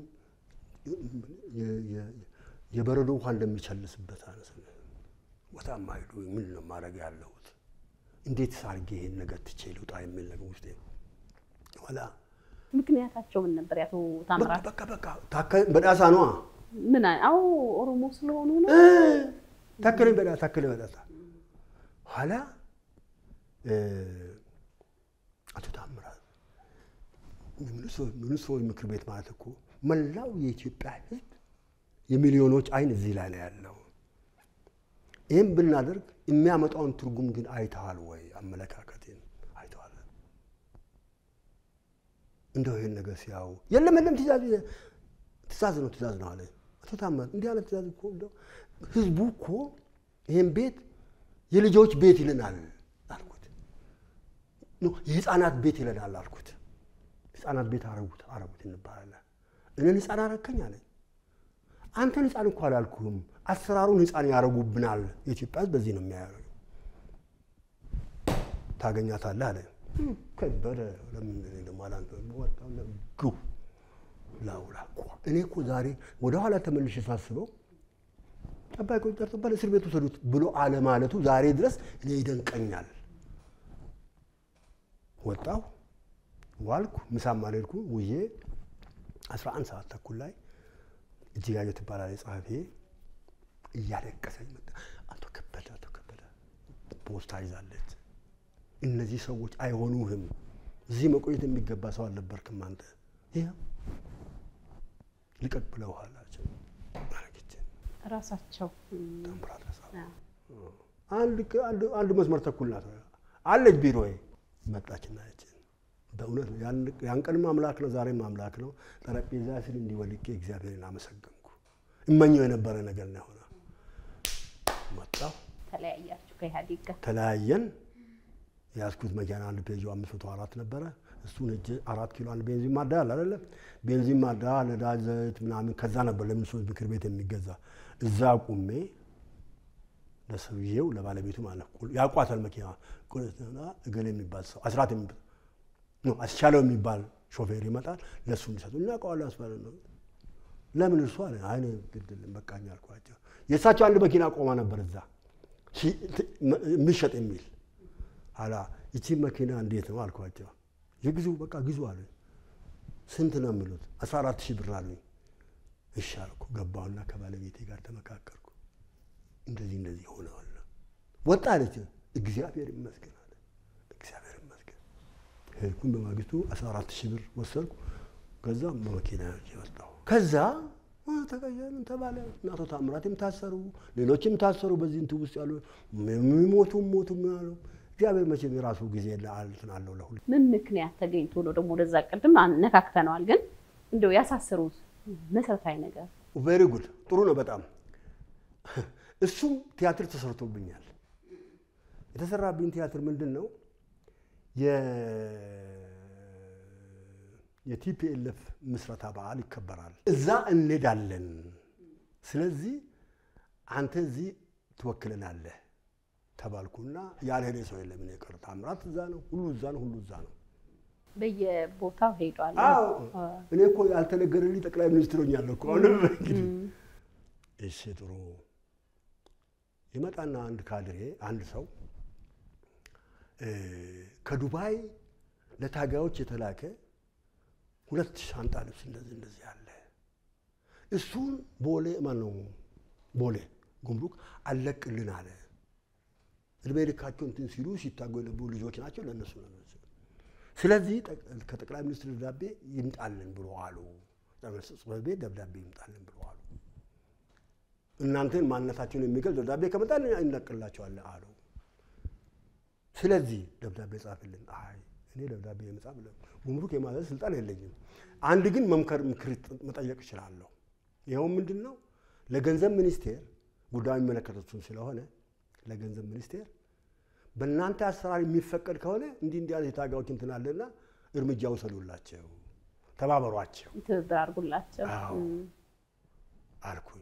የበረዶ ውሃ እንደሚቸልስበት አነስ ቦታ ማይሉ ምን ነው ማድረግ ያለሁት? እንዴት ሳርጌ ይሄን ነገር ትቼ ልውጣ የሚል ነገር ውስጥ ኋላ ምክንያታቸው ምን ነበር? ያቶ ታምራት በቃ በቃ ታከ- በዳሳ ነዋ ምን አይ- አዎ ኦሮሞ ስለሆኑ ነው። እ፣ ታከለኝ በዳ ታከለኝ በዳሳ ኋላ እ፣ አቶ ታምራት የሚኒስትሮች ምክር ቤት ማለት እኮ መላው የኢትዮጵያ ሕዝብ የሚሊዮኖች አይን እዚህ ላይ ነው ያለው። ይህም ብናደርግ የሚያመጣውን ትርጉም ግን አይተሃል ወይ? አመለካከቴን አይተዋል። እንደው ይህን ነገር ሲያዩ የለም የለም ትእዛዝ ትእዛዝ ነው ትእዛዝ ነው አለ አቶ ታምራት። እንዲህ አይነት ትእዛዝ እኮ እንደው ህዝቡ እኮ ይህን ቤት የልጆች ቤት ይለናል አልኩት። ኖ የህፃናት ቤት ይለናል አልኩት። ህፃናት ቤት አረጉት አረጉት እንባላለን። እኔን ህፃን አረከኝ አለ። አንተን ህፃን እኮ አላልኩህም፣ አሰራሩን ህፃን ያደረጉብናል። የኢትዮጵያ ህዝብ በዚህ ነው የሚያደርገው። ታገኛታለህ አለ። ከበደ ለምን እኔ ደግሞ አላንተ- ወጣሁ፣ ግው ላውራ እኮ እኔ እኮ ዛሬ ወደኋላ ተመልሼ ሳስበው ጠባቂዎች ጠርጥባል እስር ቤት ውሰዱት ብሎ አለማለቱ ዛሬ ድረስ እኔ ይደንቀኛል። ወጣሁ፣ ዋልኩ፣ ምሳም አልሄድኩ ውዬ 11 ሰዓት ተኩል ላይ እጅጋየሁ ትባላለች ጸሐፊ እያለቀሰች መጣ። አቶ ከበደ አቶ ከበደ ፖስታ ይዛለች። እነዚህ ሰዎች አይሆኑህም። እዚህ መቆየት የሚገባ ሰው አልነበርክም አንተ። ይኸው ልቀቅ ብለውሃል አለችኝ። አረገችን ራሳቸው ታምራት ረሳ አዎ። አንድ ቅ- አንድ- አንድ መስመር ተኩል ናት አለች ቢሮዬ መጣችና ያችን በእውነት ነው ያን- ያን ቀንም አምላክ ነው ዛሬም አምላክ ነው። ጠረጴዛ ስል እንዲወልቄ እግዚአብሔርን አመሰገንኩ። እመኘው የነበረ ነገር ነው የሆነ። መጣሁ፣ ተለያያችሁ ከኢህአዴግ ጋር ተለያየን። የያዝኩት መኪና አንድ ፔጆ አምስት መቶ አራት ነበረ። እሱን እጅ አራት ኪሎ አንድ ቤንዚን ማዳ አለ አይደለ? ቤንዚን ማዳ፣ ነዳጅ፣ ዘይት ምናምን ከዛ ነበር ለሚኒስትሮች ምክር ቤት የሚገዛ እዛ ቁሜ ለሰውዬው ለባለቤቱ ማለት ነው ያውቋታል። መኪና ቁና እገሌ የሚባል ሰው አስራት የሚባል ነው አስቻለው የሚባል ሾፌር ይመጣል። ለእሱ እንዲሰጡ እናውቀዋለን። አስባለ ነው ለምን እርሱ አለ አይነ ግድልን በቃኝ አልኳቸው። የእሳቸው አንድ መኪና ቆማ ነበር እዛ ሺ- ት- መ- የሚሸጥ የሚል አላ ይቺ መኪና እንዴት ነው አልኳቸው። የግዙ በቃ ግዙ አለ። ስንት ነው የሚሉት? አስራ አራት ሺህ ብር አሉኝ። እሺ አልኩ። ገባሁና ከባለቤቴ ጋር ተመካከርኩ። እንደዚህ እንደዚህ ሆነዋል። ወጣ አለች። እግዚአብሔር ይመስገን አለ። እግዚአብሔር ይመስገን ሄድኩኝ። በማግስቱ 14 ሺህ ብር ወሰድኩ። ከዛ በመኪና ይዤ ወጣሁ። ከዛ አ፣ ተቀየርን ተባለ። እና አቶ ታምራትም ታሰሩ፣ ሌሎችም ታሰሩ። በዚህ እንትን ውስጥ ያሉ የሚሞቱም ሞቱ ያሉ እግዚአብሔር መቼም የራሱ ጊዜ እንትን አለው ለሁሉ ምን ምክንያት ተገኝቶ ነው ደግሞ ወደዛ ቅድም አነካክተነዋል፣ ግን እንደው ያሳሰሩት መሰረታዊ ነገር ቬሪ ጉድ ጥሩ ነው በጣም እሱም ቲያትር ተሰርቶብኛል። የተሰራብኝ ቲያትር ምንድን ነው? የቲፒኤልኤፍ ምስረታ በዓል ይከበራል። እዛ እንሄዳለን። ስለዚህ አንተ እዚህ ትወክለናለህ ተባልኩና ያልሄደ ሰው የለም። እኔ ቀር ታምራት እዛ ነው፣ ሁሉ እዛ ነው፣ ሁሉ እዛ ነው። በየቦታው ሄዷል። አዎ እኔ እኮ ያልተነገረልኝ ጠቅላይ ሚኒስትር ሆኛለሁ እኮ አሁን እንግዲህ እሺ ጥሩ ይመጣና አንድ ካድሬ አንድ ሰው ከዱባይ ለታጋዮች የተላከ ሁለት ሻንጣ ልብስ እንደዚህ እንደዚህ አለ። እሱን ቦሌ ማነው ቦሌ ጉምሩክ አለቅልን አለ። እድሜ ልካቸው እንትን ሲሉ ሲታጉ የነበሩ ልጆች ናቸው። ለእነሱ ነው። ስለዚህ ከጠቅላይ ሚኒስትር ደብዳቤ ይምጣልን ብሎ አሉ። ጽሕፈት ቤት ደብዳቤ ይምጣልን ብሎ አሉ። እናንተን ማንነታቸውን የሚገልጽ ደብዳቤ ከመጣ እንለቅላቸዋለን አሉ። ስለዚህ ደብዳቤ ጻፍልን። አይ እኔ ደብዳቤ የመጻፍ ጉምሩክ የማዘዝ ስልጣን የለኝም። አንድ ግን መምከር ምክር መጠየቅ እችላለሁ። ይኸውም ምንድን ነው? ለገንዘብ ሚኒስቴር ጉዳዩ የሚመለከተቱን ስለሆነ ለገንዘብ ሚኒስቴር በእናንተ አሰራር የሚፈቀድ ከሆነ እንዲህ እንዲህ ያለ የታጋዮች እንትን አለና እርምጃ ውሰዱላቸው፣ ተባበሯቸው ትብብር አድርጉላቸው። አዎ አልኩኝ።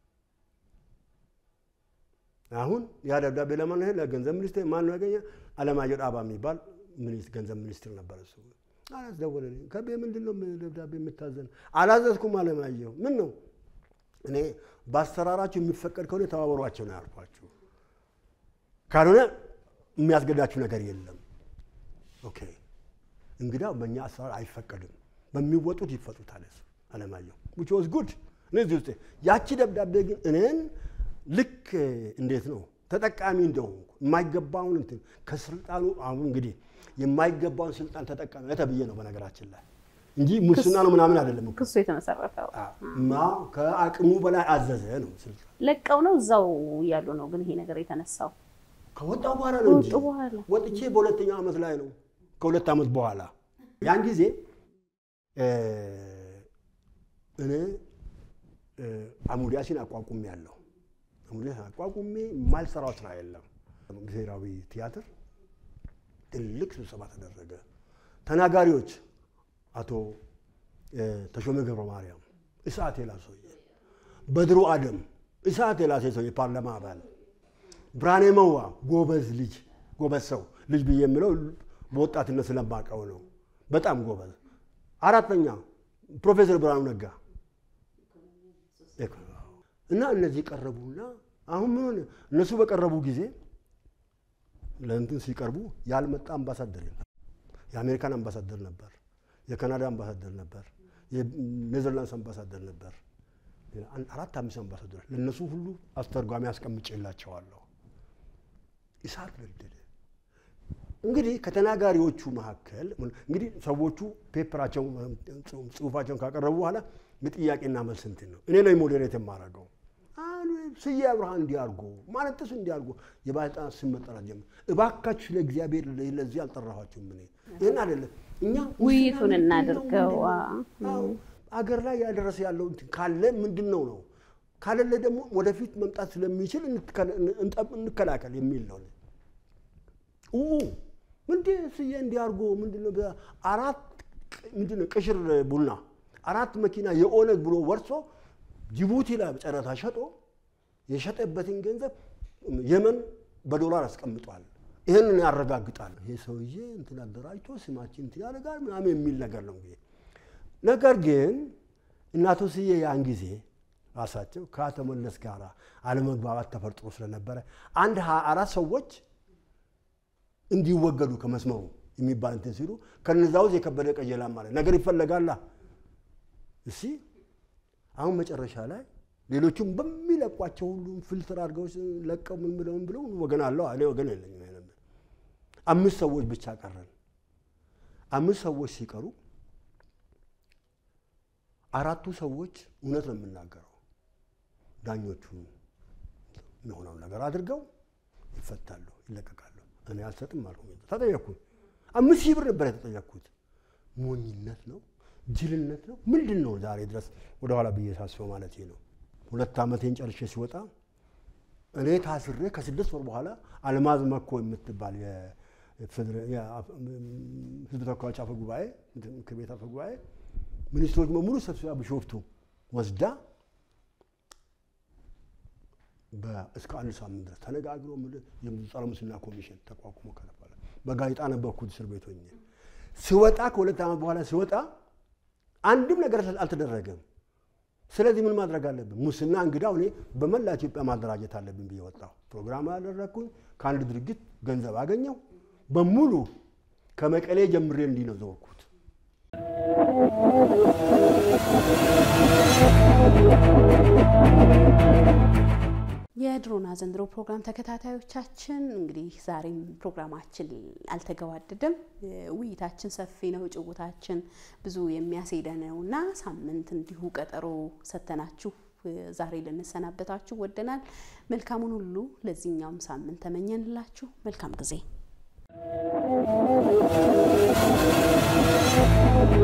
አሁን ያ ደብዳቤ ለማን ነው? ለገንዘብ ሚኒስቴር። ማን ነው ያገኘ? አለማየሁ ዳባ የሚባል ገንዘብ ሚኒስትር ነበር። እሱ አላስደወለልኝ። ከቤ ምንድን ነው ደብዳቤ የምታዘን? አላዘዝኩም አለማየሁ። ምን ነው እኔ በአሰራራችሁ የሚፈቀድ ከሆነ ተባበሯቸው ነው ያልኳችሁ። ካልሆነ የሚያስገዳችሁ ነገር የለም። ኦኬ እንግዲያው በእኛ አሰራር አይፈቀድም፣ በሚወጡት ይፈጡታል። እሱ አለማየሁ which was good እነዚህ ውስጥ ያቺ ደብዳቤ ግን እኔን ልክ እንዴት ነው ተጠቃሚ እንደሆንኩ የማይገባውን እንትን ከስልጣኑ አሁን እንግዲህ የማይገባውን ስልጣን ተጠቃሚ ተብዬ ነው በነገራችን ላይ እንጂ ሙስና ነው ምናምን አይደለም እኮ። ክሱ የተመሰረተው ማ ከአቅሙ በላይ አዘዘ ነው ስልጣን ለቀው ነው እዛው እያሉ ነው። ግን ይሄ ነገር የተነሳው ከወጣው በኋላ ነው እንጂ ከወጡ በኋላ ወጥቼ በሁለተኛው ዓመት ላይ ነው። ከሁለት ዓመት በኋላ ያን ጊዜ እኔ አሙዲያሲን አቋቁሜ ያለሁ አሙዲያሲን አቋቁሜ የማልሰራው ስራ የለም። ብሔራዊ ቲያትር ትልቅ ስብሰባ ተደረገ። ተናጋሪዎች አቶ ተሾመ ገብረ ማርያም እሳት የላ ሰውዬ፣ በድሩ አደም እሳት የላ ሰውዬ ፓርላማ አባል፣ ብርሃኔ መዋ ጎበዝ ልጅ ጎበዝ ሰው ልጅ ብዬ የምለው በወጣትነት ስለማውቀው ነው። በጣም ጎበዝ። አራተኛ ፕሮፌሰር ብርሃኑ ነጋ እና እነዚህ ቀረቡና አሁን ምን ሆነ? እነሱ በቀረቡ ጊዜ ለእንትን ሲቀርቡ ያልመጣ አምባሳደር የለም። የአሜሪካን አምባሳደር ነበር፣ የካናዳ አምባሳደር ነበር፣ የኔዘርላንድስ አምባሳደር ነበር። አራት አምስት አምባሳደሮች ለእነሱ ሁሉ አስተርጓሚ አስቀምጬላቸዋለሁ። እሳት ነደደ። እንግዲህ ከተናጋሪዎቹ መካከል እንግዲህ ሰዎቹ ፔፐራቸው ጽሁፋቸውን ካቀረቡ በኋላ የጥያቄና መልስ እንትን ነው። እኔ ነኝ ሞዴሬት የማደርገው። ስዬ አብርሃ እንዲያርጎ ማለት ጥሱ እንዲያርጎ የባለስልጣናት ስም መጠራት ጀመር። እባካችሁ ለእግዚአብሔር ለዚህ አልጠራኋችሁም። እኔ ይህን አይደለም እኛ ውይይቱን እናድርገው። አገር ላይ ያደረሰ ያለው እንትን ካለ ምንድን ነው ነው ካለለ ደግሞ ወደፊት መምጣት ስለሚችል እንከላከል የሚል ነው። ምንድ ስዬ እንዲያርጎ ምንድነው አራት ምንድነው ቅሽር ቡና አራት መኪና የኦነግ ብሎ ወርሶ ጅቡቲ ላይ ጨረታ ሸጦ የሸጠበትን ገንዘብ የመን በዶላር አስቀምጧል። ይህንን ያረጋግጣል። ይሄ ሰውዬ እንትን አደራጅቶ ስማችን እንትን ያደርጋል ምናምን የሚል ነገር ነው እንግዲህ። ነገር ግን እናቶ ስዬ ያን ጊዜ ራሳቸው ከአቶ መለስ ጋር አለመግባባት ተፈጥሮ ስለነበረ አንድ ሀያ አራት ሰዎች እንዲወገዱ ከመስመሩ የሚባል እንትን ሲሉ ከነዛ ውስጥ የከበደ ቀጀላ ማለት ነገር ይፈለጋላ። እሺ አሁን መጨረሻ ላይ ሌሎቹም በሚለቋቸው ሁሉም ፊልትር አድርገው ለቀው ምን ብለው ምን ብለው ወገን አለው እኔ ወገን የለኝም። አምስት ሰዎች ብቻ ቀረን። አምስት ሰዎች ሲቀሩ አራቱ ሰዎች እውነት ነው የምናገረው ዳኞቹ የሆነውን ነገር አድርገው ይፈታሉ፣ ይለቀቃሉ። እኔ አልሰጥም አልኩ። ተጠየቅኩኝ። አምስት ሺህ ብር ነበር የተጠየቅኩት። ሞኝነት ነው። ጅልነት ነው ምንድን ነው? ዛሬ ድረስ ወደኋላ ብዬ ሳስበው ማለት ነው። ሁለት ዓመቴን ጨርሼ ሲወጣ እኔ ታስሬ ከስድስት ወር በኋላ አልማዝ መኮ የምትባል ህዝብ ተወካዮች አፈ ጉባኤ ምክር ቤት አፈ ጉባኤ ሚኒስትሮች በሙሉ ሰብስባ ቢሾፍቱ ወስዳ እስከ አንድ ሳምንት ድረስ ተነጋግሮ ጸረ ሙስና ኮሚሽን ተቋቁሞ ከነበረ በጋዜጣ ነበርኩት እስር ቤት ሆኜ ሲወጣ ከሁለት ዓመት በኋላ ሲወጣ አንድም ነገር አልተደረገም። ስለዚህ ምን ማድረግ አለብን? ሙስና እንግዳው እኔ በመላ ኢትዮጵያ ማደራጀት አለብን ብዬ ወጣሁ። ፕሮግራም ያደረግኩኝ ከአንድ ድርጅት ገንዘብ አገኘው። በሙሉ ከመቀሌ ጀምሬ እንዲህ ነው ዘወርኩት። የድሮና ዘንድሮ ፕሮግራም ተከታታዮቻችን እንግዲህ ዛሬም ፕሮግራማችን አልተገባደደም። ውይይታችን ሰፊ ነው፣ ጭውታችን ብዙ የሚያስሄደ ነው እና ሳምንት እንዲሁ ቀጠሮ ሰተናችሁ ዛሬ ልንሰናበታችሁ ወደናል። መልካሙን ሁሉ ለዚህኛውም ሳምንት ተመኘንላችሁ። መልካም ጊዜ